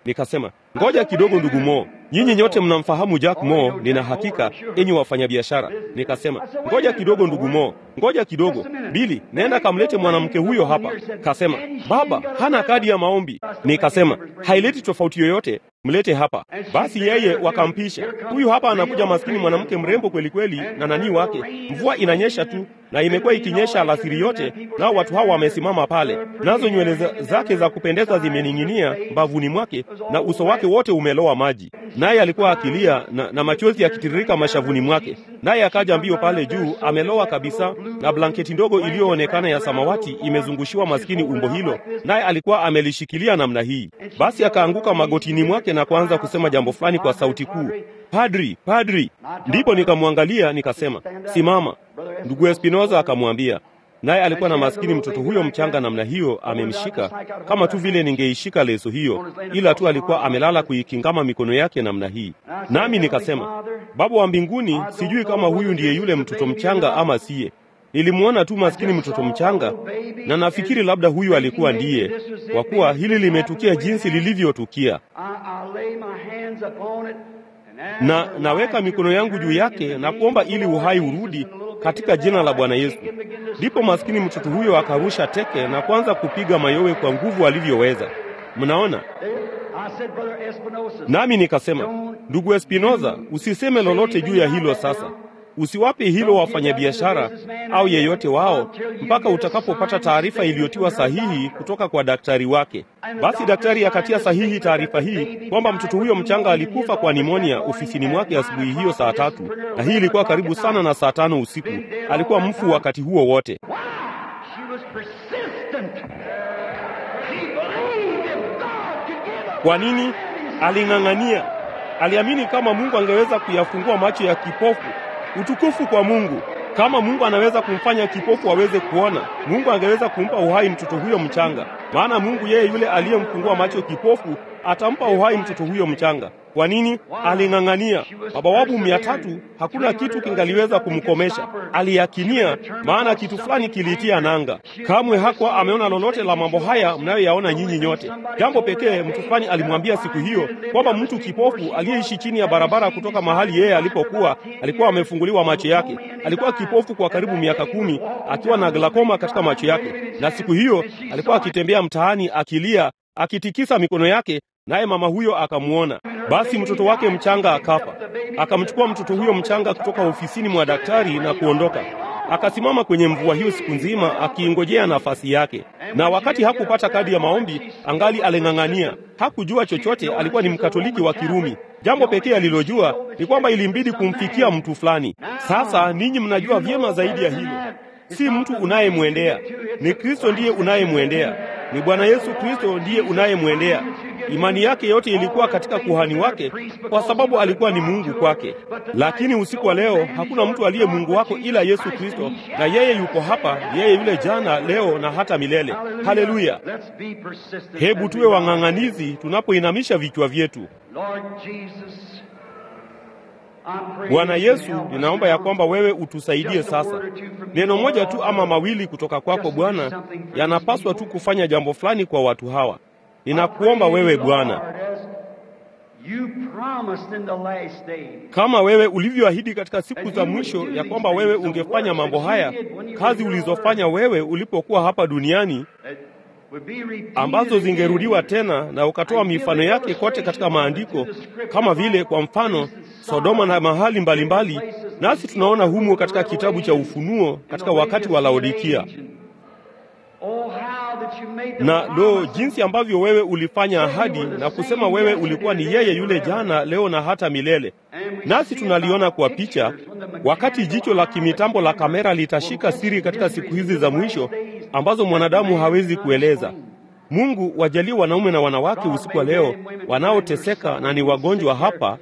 Nikasema, ngoja kidogo, ndugu Mo, nyinyi nyote mnamfahamu Jack Mo, nina hakika enyi wafanyabiashara. Nikasema, ngoja kidogo, ndugu Mo, ngoja kidogo. Bili, nenda kamlete mwanamke huyo hapa. Kasema, baba hana kadi ya maombi. Nikasema, haileti tofauti yoyote, mlete hapa. Basi yeye wakampisha. Huyu hapa anakuja, maskini mwanamke mrembo kweli kweli, na nani wake. Mvua inanyesha tu na imekuwa ikinyesha alasiri yote, nao watu hawa wamesimama pale, nazo nywele zake za kupendeza zimening'inia mbavuni mwake, na uso wake wote umelowa maji, naye alikuwa akilia na, na machozi yakitiririka mashavuni mwake. Naye akaja mbio pale juu, amelowa kabisa, na blanketi ndogo iliyoonekana ya samawati imezungushiwa maskini umbo hilo, naye alikuwa amelishikilia namna hii. Basi akaanguka magotini mwake na kuanza kusema jambo fulani kwa sauti kuu, Padri, padri. Ndipo nikamwangalia nikasema, simama. Ndugu Espinoza akamwambia, naye alikuwa na maskini mtoto huyo mchanga namna hiyo, amemshika kama tu vile ningeishika leso hiyo, ila tu alikuwa amelala kuikingama mikono yake namna hii. Nami nikasema, Baba wa mbinguni, sijui kama huyu ndiye yule mtoto mchanga ama siye. Nilimwona tu maskini mtoto mchanga, na nafikiri labda huyu alikuwa ndiye, kwa kuwa hili limetukia jinsi lilivyotukia na naweka mikono yangu juu yake na kuomba ili uhai urudi katika jina la Bwana Yesu. Ndipo maskini mtoto huyo akarusha teke na kuanza kupiga mayowe kwa nguvu alivyoweza. Mnaona? Nami nikasema, ndugu Espinoza, usiseme lolote juu ya hilo sasa. Usiwape hilo wafanyabiashara au yeyote wao mpaka utakapopata taarifa iliyotiwa sahihi kutoka kwa daktari wake. Basi daktari akatia sahihi taarifa hii kwamba mtoto huyo mchanga alikufa kwa nimonia ofisini mwake asubuhi hiyo saa tatu, na hii ilikuwa karibu sana na saa tano usiku. Alikuwa mfu wakati huo wote. Kwa nini? Aling'ang'ania, aliamini kama Mungu angeweza kuyafungua macho ya kipofu. Utukufu kwa Mungu! Kama Mungu anaweza kumfanya kipofu aweze kuona, Mungu angeweza kumpa uhai mtoto huyo mchanga. Maana Mungu yeye yule aliyemfungua macho kipofu atampa uhai mtoto huyo mchanga. Kwa nini? Aling'ang'ania. Mabawabu mia tatu, hakuna kitu kingaliweza kumkomesha. Aliyakinia, maana kitu fulani kiliitia nanga. Kamwe hakuwa ameona lolote la mambo haya mnayoyaona nyinyi nyote. Jambo pekee mtu fulani alimwambia siku hiyo kwamba mtu kipofu aliyeishi chini ya barabara kutoka mahali yeye alipokuwa alikuwa amefunguliwa macho yake. Alikuwa kipofu kwa karibu miaka kumi akiwa na glakoma katika macho yake, na siku hiyo alikuwa akitembea mtaani akilia, akitikisa mikono yake naye mama huyo akamwona. Basi mtoto wake mchanga akafa. Akamchukua mtoto huyo mchanga kutoka ofisini mwa daktari na kuondoka. Akasimama kwenye mvua hiyo siku nzima akiingojea nafasi yake, na wakati hakupata kadi ya maombi, angali aling'ang'ania. Hakujua chochote, alikuwa ni Mkatoliki wa Kirumi. Jambo pekee alilojua ni kwamba ilimbidi kumfikia mtu fulani. Sasa ninyi mnajua vyema zaidi ya hilo. Si mtu unayemwendea, ni Kristo ndiye unayemwendea, ni Bwana Yesu Kristo ndiye unayemwendea. Imani yake yote ilikuwa katika kuhani wake, kwa sababu alikuwa ni Mungu kwake. Lakini usiku wa leo hakuna mtu aliye Mungu wako ila Yesu Kristo, na yeye yuko hapa, yeye yule jana, leo na hata milele. Haleluya! Hebu tuwe wang'ang'anizi tunapoinamisha vichwa vyetu. Bwana Yesu, ninaomba ya kwamba wewe utusaidie sasa. Neno moja tu ama mawili kutoka kwako Bwana yanapaswa tu kufanya jambo fulani kwa watu hawa. Ninakuomba wewe Bwana, kama wewe ulivyoahidi katika siku za mwisho ya kwamba wewe ungefanya mambo haya, kazi ulizofanya wewe ulipokuwa hapa duniani, ambazo zingerudiwa tena, na ukatoa mifano yake kote katika maandiko, kama vile kwa mfano Sodoma na mahali mbalimbali mbali, nasi tunaona humo katika kitabu cha Ufunuo katika wakati wa Laodikia. Na lo, jinsi ambavyo wewe ulifanya ahadi na kusema wewe ulikuwa ni yeye yule jana, leo na hata milele. Nasi tunaliona kwa picha, wakati jicho la kimitambo la kamera litashika siri katika siku hizi za mwisho ambazo mwanadamu hawezi kueleza. Mungu, wajalie wanaume na wanawake usiku wa leo wanaoteseka na ni wagonjwa hapa,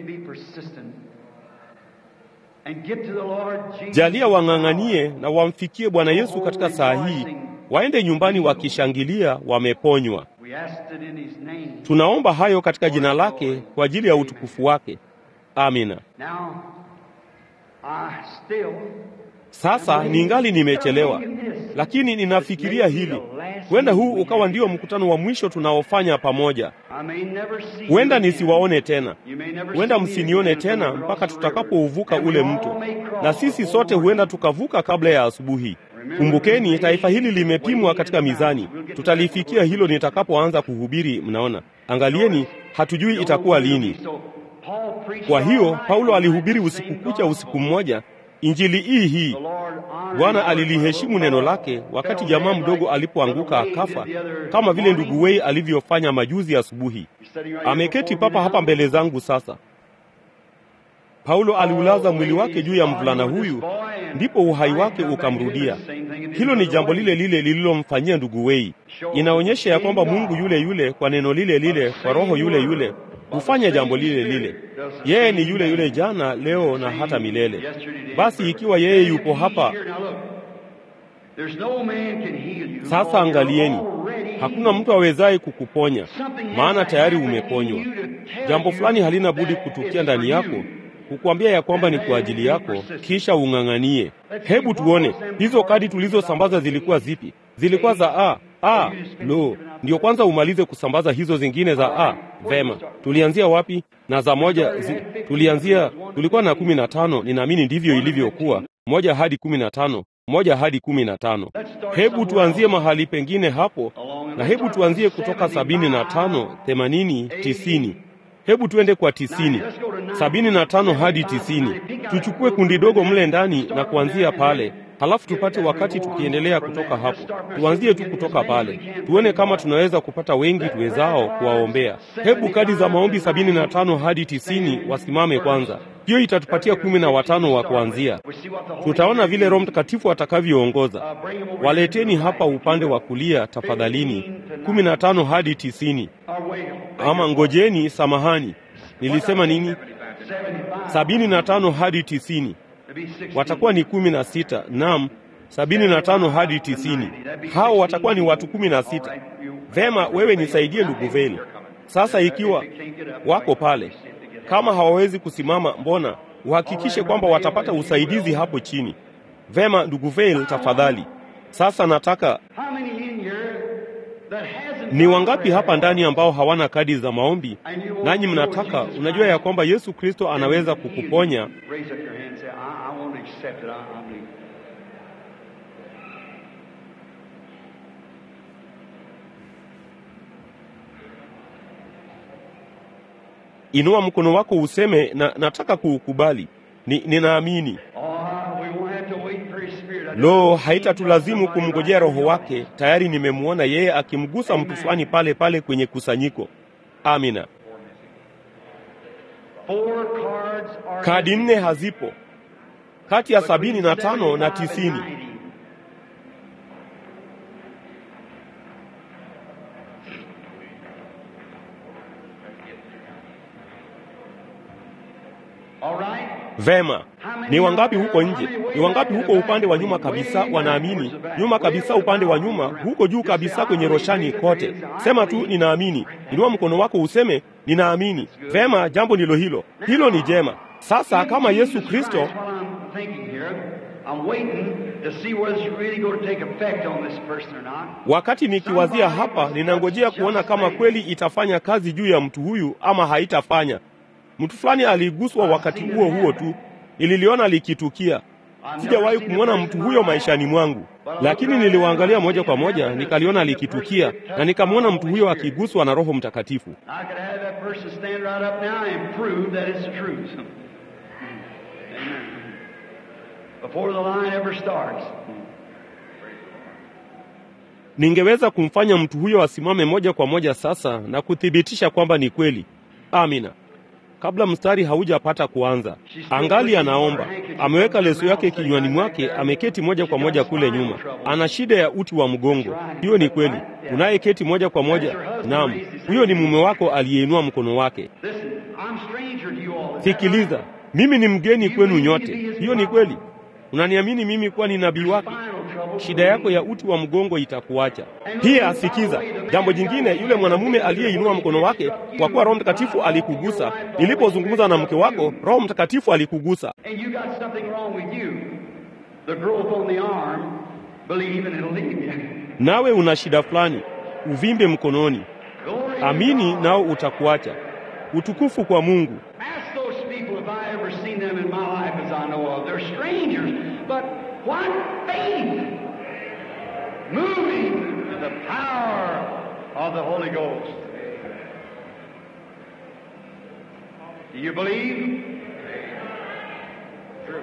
jalia wang'ang'anie na wamfikie Bwana Yesu katika saa hii, waende nyumbani wakishangilia wameponywa. Tunaomba hayo katika jina lake kwa ajili ya utukufu wake. Amina. Sasa ningali nimechelewa, lakini ninafikiria hili, huenda huu ukawa ndio mkutano wa mwisho tunaofanya pamoja. Huenda nisiwaone tena, huenda msinione tena mpaka tutakapouvuka ule mto, na sisi sote huenda tukavuka kabla ya asubuhi. Kumbukeni, taifa hili limepimwa katika mizani. Tutalifikia hilo nitakapoanza kuhubiri. Mnaona, angalieni, hatujui itakuwa lini. Kwa hiyo Paulo alihubiri usiku kucha, usiku mmoja, injili hii hii. Bwana aliliheshimu neno lake wakati jamaa mdogo alipoanguka akafa, kama vile ndugu Wei alivyofanya majuzi asubuhi. Ameketi papa hapa mbele zangu sasa. Paulo aliulaza mwili wake juu ya mvulana huyu, ndipo uhai wake ukamrudia. Hilo ni jambo lile lile lililomfanyia ndugu Wei. Inaonyesha ya kwamba Mungu yule yule, kwa neno lile lile, kwa roho yule yule hufanya jambo lile lile. Yeye ni yule yule jana, leo na hata milele. Basi ikiwa yeye yupo hapa sasa, angalieni, hakuna mtu awezaye kukuponya, maana tayari umeponywa. Jambo fulani halina budi kutukia ndani yako kukuambia ya kwamba ni kwa ajili yako, kisha ung'ang'anie. Hebu tuone hizo kadi tulizosambaza zilikuwa zipi? Zilikuwa za a a. Lo, ndio kwanza umalize kusambaza hizo zingine za a. Vema, tulianzia wapi? Na za moja zi, tulianzia tulikuwa na kumi na tano. Ninaamini ndivyo ilivyokuwa, moja hadi kumi na tano moja hadi kumi na tano. Hebu tuanzie mahali pengine hapo, na hebu tuanzie kutoka sabini na tano, themanini, tisini. Hebu tuende kwa tisini, sabini na tano hadi tisini. Tuchukue kundi dogo mle ndani na kuanzia pale, halafu tupate wakati tukiendelea kutoka hapo. Tuanzie tu kutoka pale, tuone kama tunaweza kupata wengi tuwezao kuwaombea. Hebu kadi za maombi sabini na tano hadi tisini wasimame kwanza. Hiyo itatupatia kumi na watano wa kuanzia. Tutaona vile Roho Mtakatifu atakavyoongoza. Waleteni hapa upande wa kulia tafadhalini, kumi na tano hadi tisini. Ama ngojeni, samahani, nilisema nini? sabini na tano hadi tisini. Watakuwa ni kumi na sita. Naam, sabini na tano hadi tisini. Hao watakuwa ni watu kumi na sita. Vema, wewe nisaidie ndugu Veli. Sasa ikiwa wako pale, kama hawawezi kusimama, mbona uhakikishe kwamba watapata usaidizi hapo chini. Vema, ndugu Veli, tafadhali. Sasa nataka ni wangapi hapa ndani ambao hawana kadi za maombi, nanyi mnataka, unajua ya kwamba Yesu Kristo anaweza kukuponya? Inua mkono wako useme na, nataka kuukubali. Ni, ninaamini. Lo, haitatulazimu kumngojea Roho wake. Tayari nimemwona yeye akimgusa mtu fulani pale pale kwenye kusanyiko. Amina. Kadi nne hazipo kati ya sabini na tano na tisini. Vema, ni wangapi huko nje? Ni wangapi huko upande wa nyuma kabisa wanaamini? Nyuma kabisa, upande wa nyuma, huko juu kabisa kwenye roshani kote, sema tu ninaamini. Inua mkono wako useme ninaamini. Vema, jambo ndilo hilo. Hilo ni jema. Sasa kama Yesu Kristo Wakati nikiwazia hapa, ninangojea kuona kama kweli itafanya kazi juu ya mtu huyu ama haitafanya. Mtu fulani aliguswa wakati huo huo tu, nililiona likitukia. Sijawahi kumwona mtu huyo maishani mwangu, lakini niliwaangalia moja kwa moja, nikaliona likitukia na nikamwona mtu huyo akiguswa na Roho Mtakatifu. Ningeweza kumfanya mtu huyo asimame moja kwa moja sasa na kuthibitisha kwamba ni kweli. Amina. Kabla mstari haujapata kuanza, angali anaomba, ameweka leso yake kinywani mwake, ameketi moja kwa moja kule nyuma. Ana shida ya uti wa mgongo. Hiyo ni kweli. Unayeketi moja kwa moja, naam, huyo ni mume wako aliyeinua mkono wake. Sikiliza, mimi ni mgeni kwenu nyote. Hiyo ni kweli. Unaniamini mimi kuwa ni nabii wake? Shida yako ya uti wa mgongo itakuacha. Pia sikiza jambo jingine, yule mwanamume aliyeinua mkono wake, kwa kuwa Roho Mtakatifu alikugusa. Nilipozungumza na mke wako, Roho Mtakatifu alikugusa. the growth on the arm, believe and it'll leave you. nawe una shida fulani, uvimbe mkononi, Glory to amini God. nao utakuacha. Utukufu kwa Mungu. Ask those people if I ever seen them in my life as I know of. They're strangers, but what faith! Moving in the power of the Holy Ghost. Do you believe? True.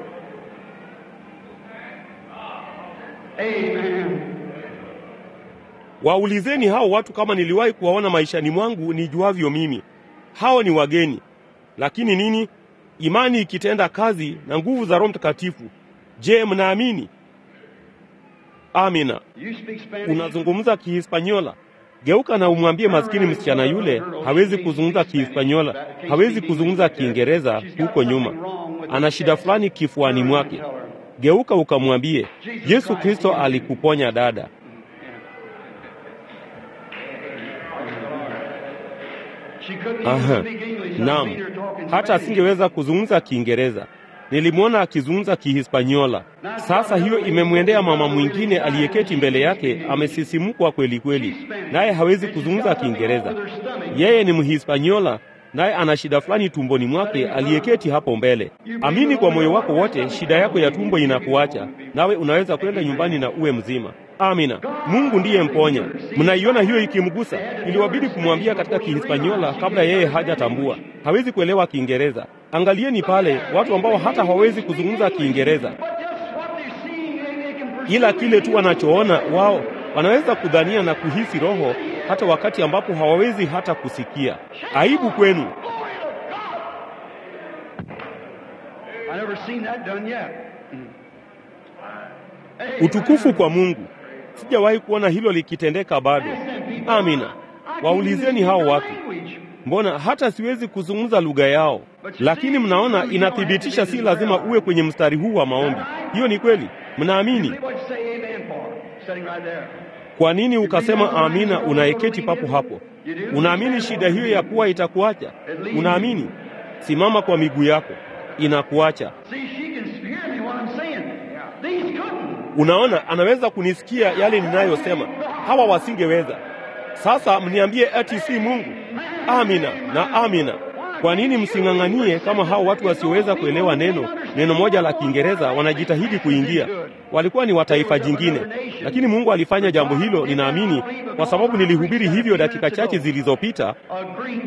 Amen. Waulizeni hao watu kama niliwahi kuwaona maishani mwangu nijuavyo mimi. Hao ni wageni. Lakini nini? Imani ikitenda kazi na nguvu za Roho Mtakatifu. Je, mnaamini? Amina. You speak Spanish? Unazungumza Kihispanyola? Geuka na umwambie maskini msichana yule hawezi kuzungumza Kihispanyola, hawezi kuzungumza Kiingereza huko nyuma. Ana shida fulani kifuani mwake. Geuka ukamwambie, Yesu Kristo alikuponya dada. She couldn't even Aha. speak English. Naam, I've seen her talking hata Spanish. asingeweza kuzungumza Kiingereza. Nilimwona akizungumza Kihispanyola. Sasa hiyo imemwendea mama mwingine aliyeketi mbele yake, amesisimkwa kweli kweli, naye hawezi kuzungumza Kiingereza. Yeye ni Mhispanyola, naye ana shida fulani tumboni mwake, aliyeketi hapo mbele. Amini kwa moyo wako wote, shida yako ya tumbo inakuacha, nawe unaweza kwenda nyumbani na uwe mzima. Amina. Mungu ndiye mponya. Mnaiona hiyo ikimgusa? Iliwabidi kumwambia katika Kihispanyola kabla yeye hajatambua. Hawezi kuelewa Kiingereza. Angalieni pale watu ambao hata hawawezi kuzungumza Kiingereza, But just what they're seeing, they, they can perceive ila kile tu wanachoona wao wanaweza kudhania na kuhisi Roho hata wakati ambapo hawawezi hata kusikia. Aibu kwenu. Glory to God. I never seen that done yet. Hey, Utukufu kwa Mungu. Sijawahi kuona hilo likitendeka bado. Amina. Waulizeni hao watu. Mbona hata siwezi kuzungumza lugha yao? Lakini mnaona, inathibitisha si lazima uwe kwenye mstari huu wa maombi. Hiyo ni kweli. Mnaamini? What you say amen for? Sitting right there. Kwa nini ukasema amina unayeketi papo hapo? Unaamini shida hiyo ya kuwa itakuacha? Unaamini? Simama kwa miguu yako, inakuacha. See, she can hear me what I'm saying. These couldn't. Unaona, anaweza kunisikia yale ninayosema. Hawa wasingeweza. Sasa mniambie ati si Mungu? Amina na amina. Kwa nini msing'ang'anie kama hao watu wasioweza kuelewa neno neno moja la Kiingereza wanajitahidi kuingia? Walikuwa ni wa taifa jingine, lakini Mungu alifanya jambo hilo, ninaamini kwa sababu nilihubiri hivyo dakika chache zilizopita. A Greek.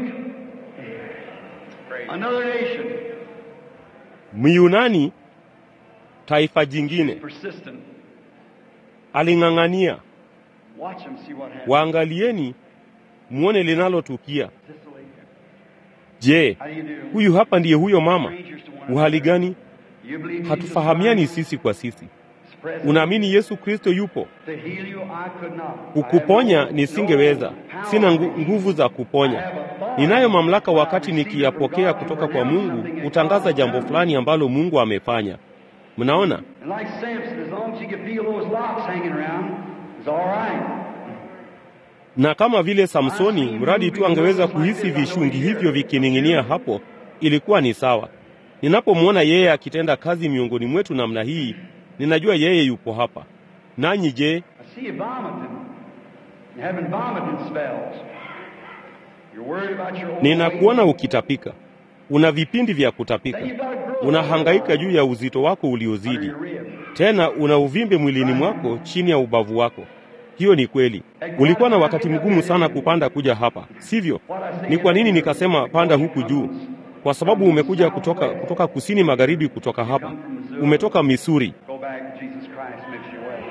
Another nation. Myunani, taifa jingine, Persistent. aling'ang'ania. Watch them see what happens. Waangalieni muone linalotukia. Cicely, Je, How do you do? huyu hapa ndiye huyo mama? Strangers to one Uhali gani? You believe Jesus Hatufahamiani Christ sisi kwa sisi. is present Unaamini Yesu Kristo yupo? to heal you? I could not. Kukuponya I have no- nisingeweza, no power. sina ngu, nguvu za kuponya. Ninayo mamlaka wakati nikiyapokea kutoka kwa Mungu kutangaza jambo fulani ambalo Mungu amefanya. Mnaona? And like Samson, as long as you could feel those locks hanging around, it's all right. Na kama vile Samsoni, mradi tu angeweza kuhisi vishungi hivyo vikining'inia hapo, ilikuwa ni sawa. Ninapomwona yeye akitenda kazi miongoni mwetu namna hii, ninajua yeye yupo hapa. Nanyi je, I see you vomiting. You're having vomiting spells. You're worried about your old ninakuona weight. ukitapika? Una vipindi vya kutapika. Then you've got to grow. Unahangaika juu ya uzito wako under uliozidi. your rib. Tena una uvimbe mwilini mwako chini ya ubavu wako. Hiyo ni kweli. Ulikuwa na wakati mgumu sana kupanda kuja hapa, sivyo? Ni kwa nini nikasema panda huku juu? Kwa sababu umekuja kutoka, kutoka kusini magharibi, kutoka hapa. Umetoka Misuri. Go back. Jesus Christ makes you well.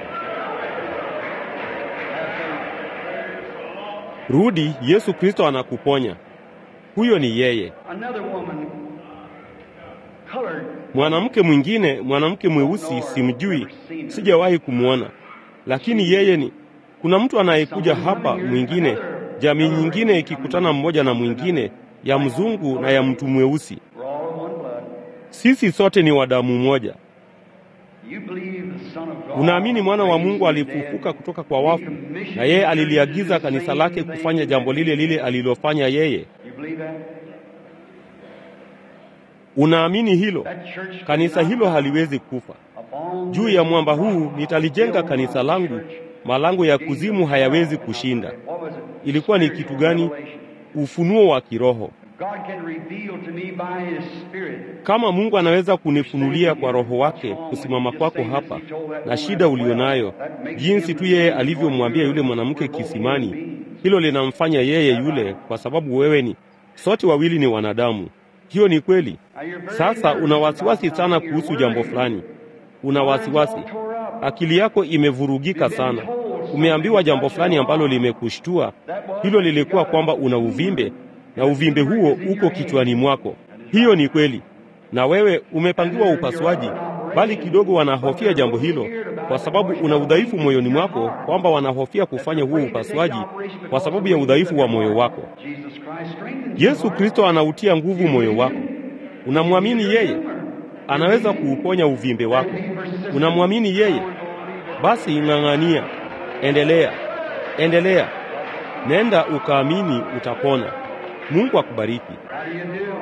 Rudi, Yesu Kristo anakuponya. Huyo ni yeye. Another woman, colored, Mwanamke mwingine, mwanamke mweusi, simjui, sijawahi kumwona, lakini yeye ni. Kuna mtu anayekuja hapa mwingine, jamii nyingine ikikutana mmoja na mwingine, ya mzungu na ya mtu mweusi. we're all of one blood. Sisi sote ni wa damu moja. You believe the Son of God. Unaamini mwana wa raised Mungu from the alifufuka dead. kutoka kwa wafu, na yeye aliliagiza kanisa lake kufanya jambo lile lile alilofanya yeye. You believe that? Unaamini hilo? That church Kanisa hilo haliwezi kufa. upon Juu ya mwamba huu nitalijenga kanisa langu, malango ya kuzimu hayawezi kushinda. What was it? Ilikuwa ni kitu gani? Ufunuo wa kiroho. God can reveal to me by His Spirit. Kama Mungu anaweza kunifunulia kwa Roho wake kusimama kwako hapa na shida ulionayo, jinsi tu yeye alivyomwambia yule mwanamke kisimani, hilo linamfanya yeye yule, kwa sababu wewe ni sote wawili ni wanadamu. Hiyo ni kweli. Now, you're very Sasa nervous una about wasiwasi something. sana You're kuhusu jambo worried. fulani, una wasiwasi, Mind's all tore up. akili yako imevurugika sana. Umeambiwa jambo fulani ambalo limekushtua. Hilo lilikuwa kwamba una uvimbe na uvimbe huo uko kichwani mwako. Hiyo ni kweli, na wewe umepangiwa upasuaji, bali kidogo wanahofia jambo hilo, kwa sababu una udhaifu moyoni mwako, kwamba wanahofia kufanya huo upasuaji kwa sababu ya udhaifu wa moyo wako. Jesus Christ strengthens you. Yesu Kristo anautia nguvu moyo wako. Unamwamini yeye, anaweza kuuponya uvimbe wako. Unamwamini yeye, basi ng'ang'ania, endelea, endelea, nenda ukaamini, utapona. Mungu akubariki. How do you do?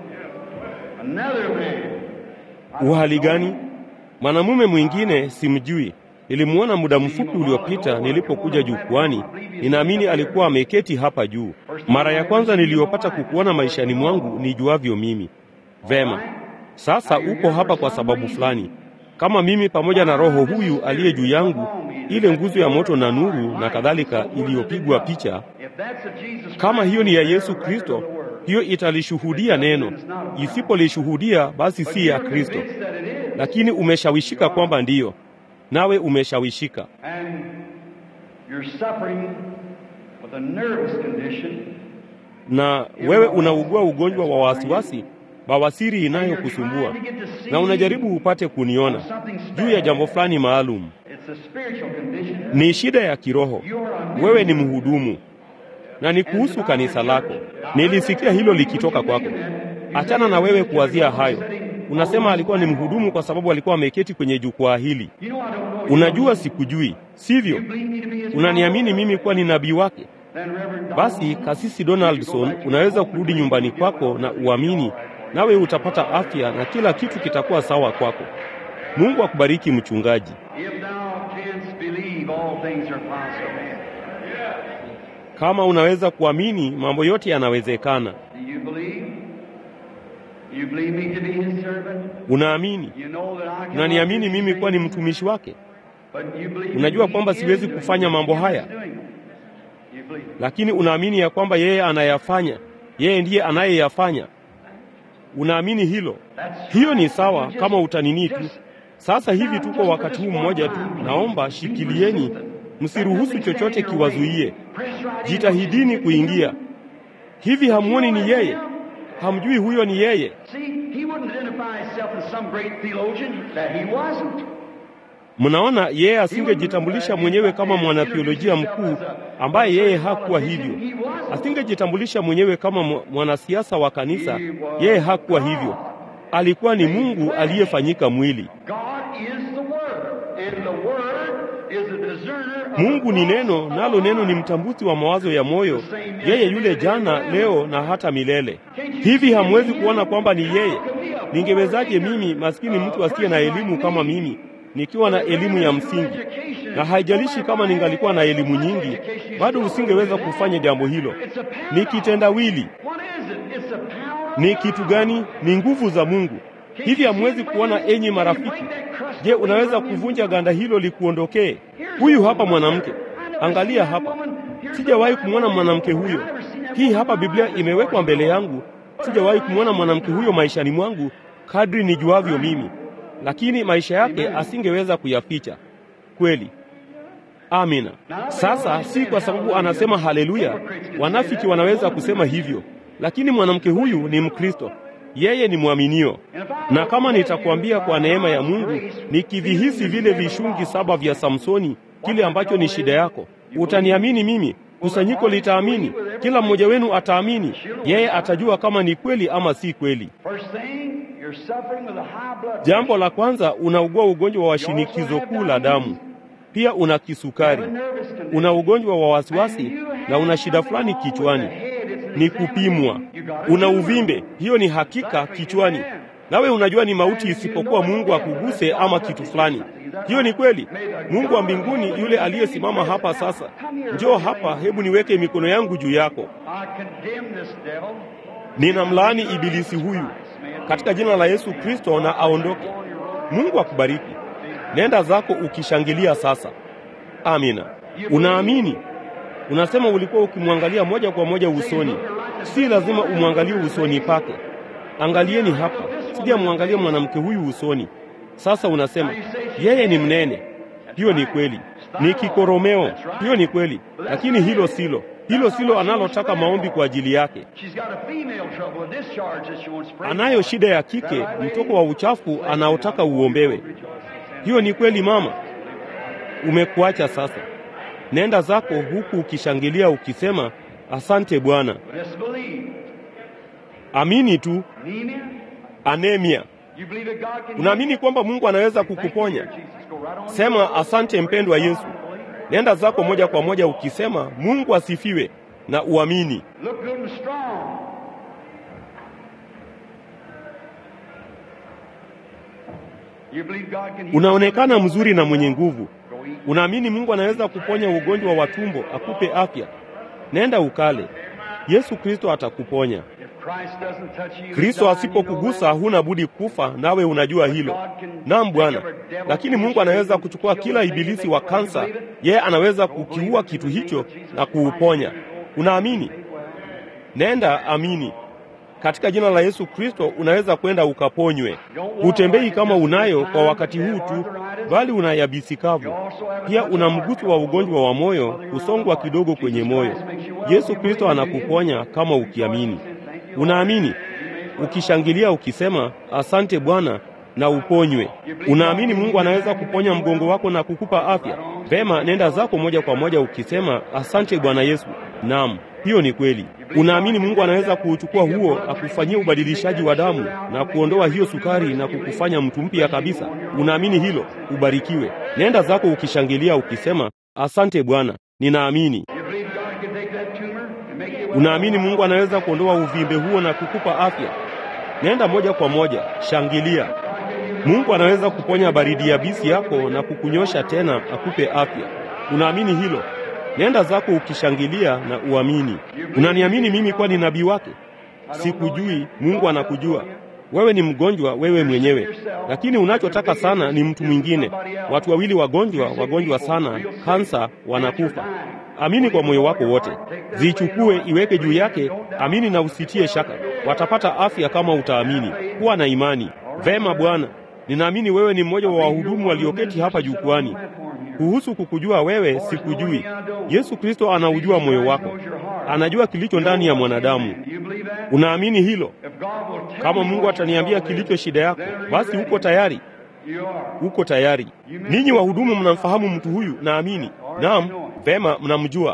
Another man. Uhali gani? Mwanamume mwingine simjui, nilimwona muda mfupi uliopita nilipokuja jukwani. Ninaamini alikuwa ameketi hapa juu. Mara ya kwanza niliyopata kukuona maishani mwangu nijuavyo mimi. Vema, sasa uko hapa kwa sababu fulani, kama mimi pamoja na Roho huyu aliye juu yangu, ile nguzo ya moto na nuru na kadhalika iliyopigwa picha. If that's a Jesus Kama hiyo ni ya Christ, Yesu you're a record Kristo, of the word. hiyo italishuhudia neno. Isipolishuhudia basi si ya You're Kristo, convinced that it is. lakini umeshawishika kwamba ndiyo, nawe umeshawishika. And you're suffering with a nervous condition. na wewe unaugua ugonjwa wa wasiwasi, bawasiri inayokusumbua, na unajaribu upate kuniona juu ya jambo fulani maalum. It's a spiritual condition. Ni shida ya kiroho. You're a Wewe ni mhudumu na ni kuhusu kanisa lako. Nilisikia hilo likitoka kwako. Achana na wewe kuwazia hayo. Unasema alikuwa ni mhudumu kwa sababu alikuwa ameketi kwenye jukwaa hili. You know I don't know. Unajua sikujui, sivyo? You believe me to be his Unaniamini mimi kuwa ni nabii wake? Then Reverend Basi Donaldson, kasisi Donaldson, unaweza kurudi nyumbani kwako na uamini, nawe utapata afya na kila kitu kitakuwa sawa kwako. Mungu akubariki mchungaji. If thou canst believe, all things are possible. Kama unaweza kuamini, mambo yote yanawezekana. Do you believe? You believe me to be his servant? Unaamini? You know that I cannot Unaniamini do mimi these kuwa ni things, mtumishi wake, but you believe Unajua he kwamba is siwezi doing kufanya them. mambo He is haya. doing them. You believe it. lakini unaamini ya kwamba yeye anayafanya. Yeye ndiye anayeyafanya. Unaamini hilo? That's Hiyo ni right. sawa You kama just- utanini tu. just- Sasa hivi tuko wakati huu mmoja tu, naomba shikilieni, msiruhusu chochote kiwazuie. Jitahidini kuingia. Hivi hamuoni ni yeye? Hamjui huyo ni yeye? See, he wouldn't identify himself as some great theologian that he wasn't. Mnaona, yeye asingejitambulisha mwenyewe kama mwanatheolojia mkuu ambaye yeye hakuwa hivyo. Asingejitambulisha mwenyewe kama mwa- mwanasiasa wa kanisa, yeye hakuwa hivyo. Alikuwa ni Mungu aliyefanyika mwili. God is the Word, and the Word is a discerner of Mungu ni the neno, thoughts nalo of neno ni God. mtambuzi wa mawazo ya moyo, yeye yule jana, leo na hata milele. Hivi hamwezi kuona kwamba ni yeye? Ningewezaje mimi maskini mtu asiye na elimu kama mimi nikiwa na elimu ya msingi? Na haijalishi kama ningalikuwa na elimu nyingi, bado usingeweza kufanya jambo hilo. Ni kitendawili. What is it? It's the power of Ni God. kitu gani? Ni nguvu za Mungu. Hivi hamwezi kuona, enyi marafiki? Je, unaweza kuvunja ganda hilo likuondokee? Huyu hapa mwanamke, angalia hapa. Sijawahi kumwona mwanamke huyo. Hii hapa Biblia imewekwa mbele yangu. Sijawahi kumwona mwanamke huyo maishani mwangu kadri nijuavyo mimi, lakini maisha yake asingeweza kuyaficha. Kweli. Amina. Sasa si kwa sababu anasema haleluya. Wanafiki wanaweza kusema hivyo, lakini mwanamke huyu ni Mkristo, yeye ni mwaminio. Na kama nitakwambia kwa neema ya Mungu, nikivihisi vile vishungi saba vya Samsoni, kile ambacho ni shida yako, utaniamini mimi, kusanyiko litaamini, kila mmoja wenu ataamini. Yeye atajua kama ni kweli ama si kweli. First thing, you're suffering with a high blood Jambo la kwanza, unaugua ugonjwa wa shinikizo kuu la damu, pia una kisukari, una ugonjwa wa wasiwasi na una shida fulani kichwani, ni kupimwa. Una uvimbe, hiyo ni hakika kichwani. nawe unajua ni mauti isipokuwa Mungu akuguse ama kitu fulani. Hiyo ni kweli. Mungu wa mbinguni yule aliyesimama hapa sasa, njoo hapa, hebu niweke mikono yangu juu yako. Ninamlaani ibilisi huyu katika jina la Yesu Kristo, na aondoke. Mungu akubariki. Nenda zako ukishangilia sasa. Amina. Unaamini? Unasema ulikuwa ukimwangalia moja kwa moja usoni. Si lazima umwangalie usoni pake. Angalieni hapa, sijamwangalia mwanamke huyu usoni. Sasa unasema yeye ni mnene. Hiyo ni kweli, ni kikoromeo. Hiyo ni kweli, lakini hilo silo, hilo silo analotaka maombi kwa ajili yake. Anayo shida ya kike, mtoko wa uchafu anaotaka uombewe. Hiyo ni kweli, mama. Umekuacha sasa. Nenda zako huku ukishangilia ukisema, asante Bwana. Amini tu. Anemia. Unaamini kwamba Mungu anaweza kukuponya? Sema asante mpendwa Yesu. Nenda zako moja kwa moja ukisema Mungu asifiwe na uamini. Unaonekana mzuri na mwenye nguvu. Unaamini Mungu anaweza kuponya ugonjwa wa tumbo, akupe afya. Nenda ukale. Yesu Kristo atakuponya. Kristo asipokugusa huna budi kufa, nawe unajua hilo. Naam Bwana, lakini Mungu anaweza kuchukua kila ibilisi wa kansa, yeye anaweza kukiua kitu hicho na kuuponya. Unaamini? Nenda amini. Katika jina la Yesu Kristo unaweza kwenda ukaponywe. Hutembei kama unayo kwa wakati huu tu, bali una yabisi kavu. Pia una mguso wa ugonjwa wa moyo, kusongwa kidogo kwenye moyo. Yesu Kristo anakuponya kama ukiamini. Unaamini? Ukishangilia ukisema asante Bwana na uponywe. Unaamini Mungu anaweza kuponya mgongo wako na kukupa afya? Vema, nenda zako moja kwa moja ukisema asante Bwana Yesu. Naam, hiyo ni kweli. Unaamini Mungu anaweza kuuchukua huo akufanyia ubadilishaji wa damu na kuondoa hiyo sukari na kukufanya mtu mpya kabisa? Unaamini hilo? Ubarikiwe. Nenda zako ukishangilia ukisema asante Bwana, ninaamini. Unaamini Mungu anaweza kuondoa uvimbe huo na kukupa afya? Nenda moja kwa moja, shangilia. Mungu anaweza kuponya baridi yabisi yako na kukunyosha tena akupe afya. Unaamini hilo? Nenda zako ukishangilia na uamini. Unaniamini mimi kuwa ni nabii wake? Sikujui, Mungu anakujua. Wewe ni mgonjwa wewe mwenyewe, lakini unachotaka sana ni mtu mwingine. Watu wawili wagonjwa, wagonjwa sana, kansa, wanakufa. Amini kwa moyo wako wote, zichukue, iweke juu yake, amini na usitie shaka. Watapata afya kama utaamini. Kuwa na imani. Vema Bwana, ninaamini wewe ni mmoja wa wahudumu walioketi hapa jukwani. Kuhusu kukujua wewe, sikujui. Yesu Kristo anaujua moyo wako, anajua kilicho ndani ya mwanadamu. Unaamini hilo? Kama Mungu ataniambia kilicho shida yako, basi uko tayari? Uko tayari? Ninyi wahudumu mnamfahamu mtu huyu? Naamini. Naam, vema, mnamjua.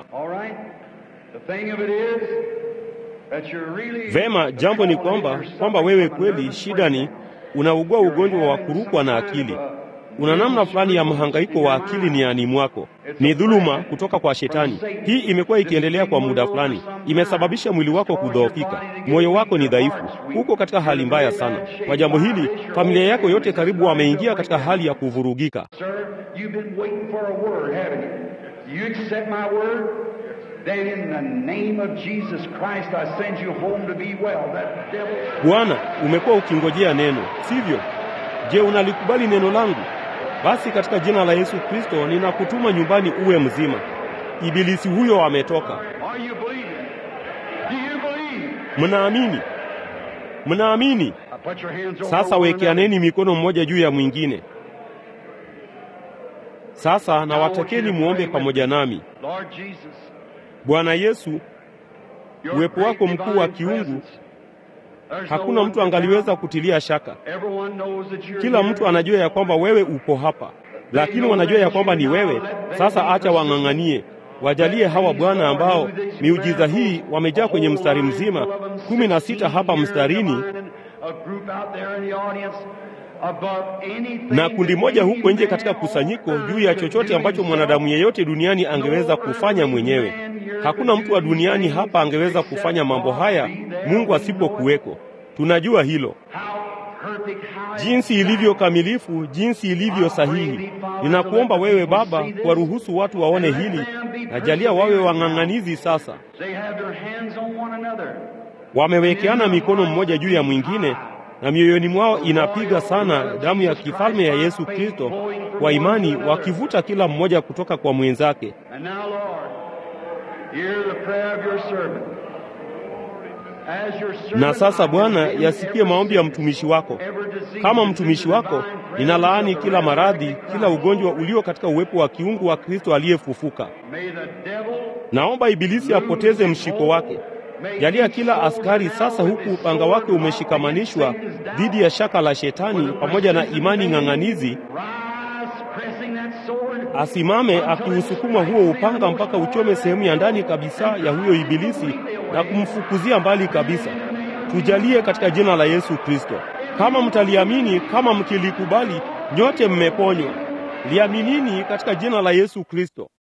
Vema, jambo ni kwamba kwamba wewe kweli, shida ni unaugua ugonjwa wa kurukwa na akili. Una namna fulani ya mhangaiko wa akili niani mwako, ni dhuluma kutoka kwa Shetani. Hii imekuwa ikiendelea kwa muda fulani, imesababisha mwili wako kudhoofika, moyo wako ni dhaifu, uko katika hali mbaya sana. Kwa jambo hili, familia yako yote karibu wameingia katika hali ya kuvurugika. Bwana, umekuwa ukingojea neno, sivyo? Je, unalikubali neno langu? Basi katika jina la Yesu Kristo ninakutuma nyumbani uwe mzima. Ibilisi huyo ametoka. Mnaamini? Mnaamini? Sasa wekeaneni mikono mmoja juu ya mwingine. Sasa na watakeni muombe pamoja nami. Bwana Yesu, uwepo wako mkuu wa kiungu hakuna mtu angaliweza kutilia shaka. Kila mtu anajua ya kwamba wewe upo hapa, lakini wanajua ya kwamba ni wewe. Sasa acha wang'ang'anie, wajalie hawa Bwana, ambao miujiza hii wamejaa kwenye mstari mzima, kumi na sita hapa mstarini na kundi moja huko nje katika kusanyiko, juu ya chochote ambacho mwanadamu yeyote duniani angeweza kufanya mwenyewe. Hakuna mtu wa duniani hapa angeweza kufanya mambo haya Mungu asipokuweko. Tunajua hilo. jinsi ilivyo kamilifu, jinsi ilivyo sahihi. Ninakuomba wewe Baba, kuwaruhusu watu waone hili, na jalia wawe wang'ang'anizi sasa. Wamewekeana mikono mmoja juu ya mwingine, na mioyoni mwao inapiga sana damu ya kifalme ya Yesu Kristo kwa imani, wakivuta kila mmoja kutoka kwa mwenzake. Na sasa Bwana, yasikie maombi ya mtumishi wako. Kama mtumishi wako, ninalaani kila maradhi, kila ugonjwa ulio katika uwepo wa kiungu wa Kristo aliyefufuka. Naomba ibilisi apoteze mshiko wake. Jalia kila askari sasa, huku upanga wake umeshikamanishwa dhidi ya shaka la Shetani pamoja na imani ng'ang'anizi, asimame akiusukuma huo upanga mpaka uchome sehemu ya ndani kabisa ya huyo ibilisi na kumfukuzia mbali kabisa. Tujalie katika jina la Yesu Kristo. Kama mtaliamini, kama mkilikubali, nyote mmeponywa. Liaminini katika jina la Yesu Kristo.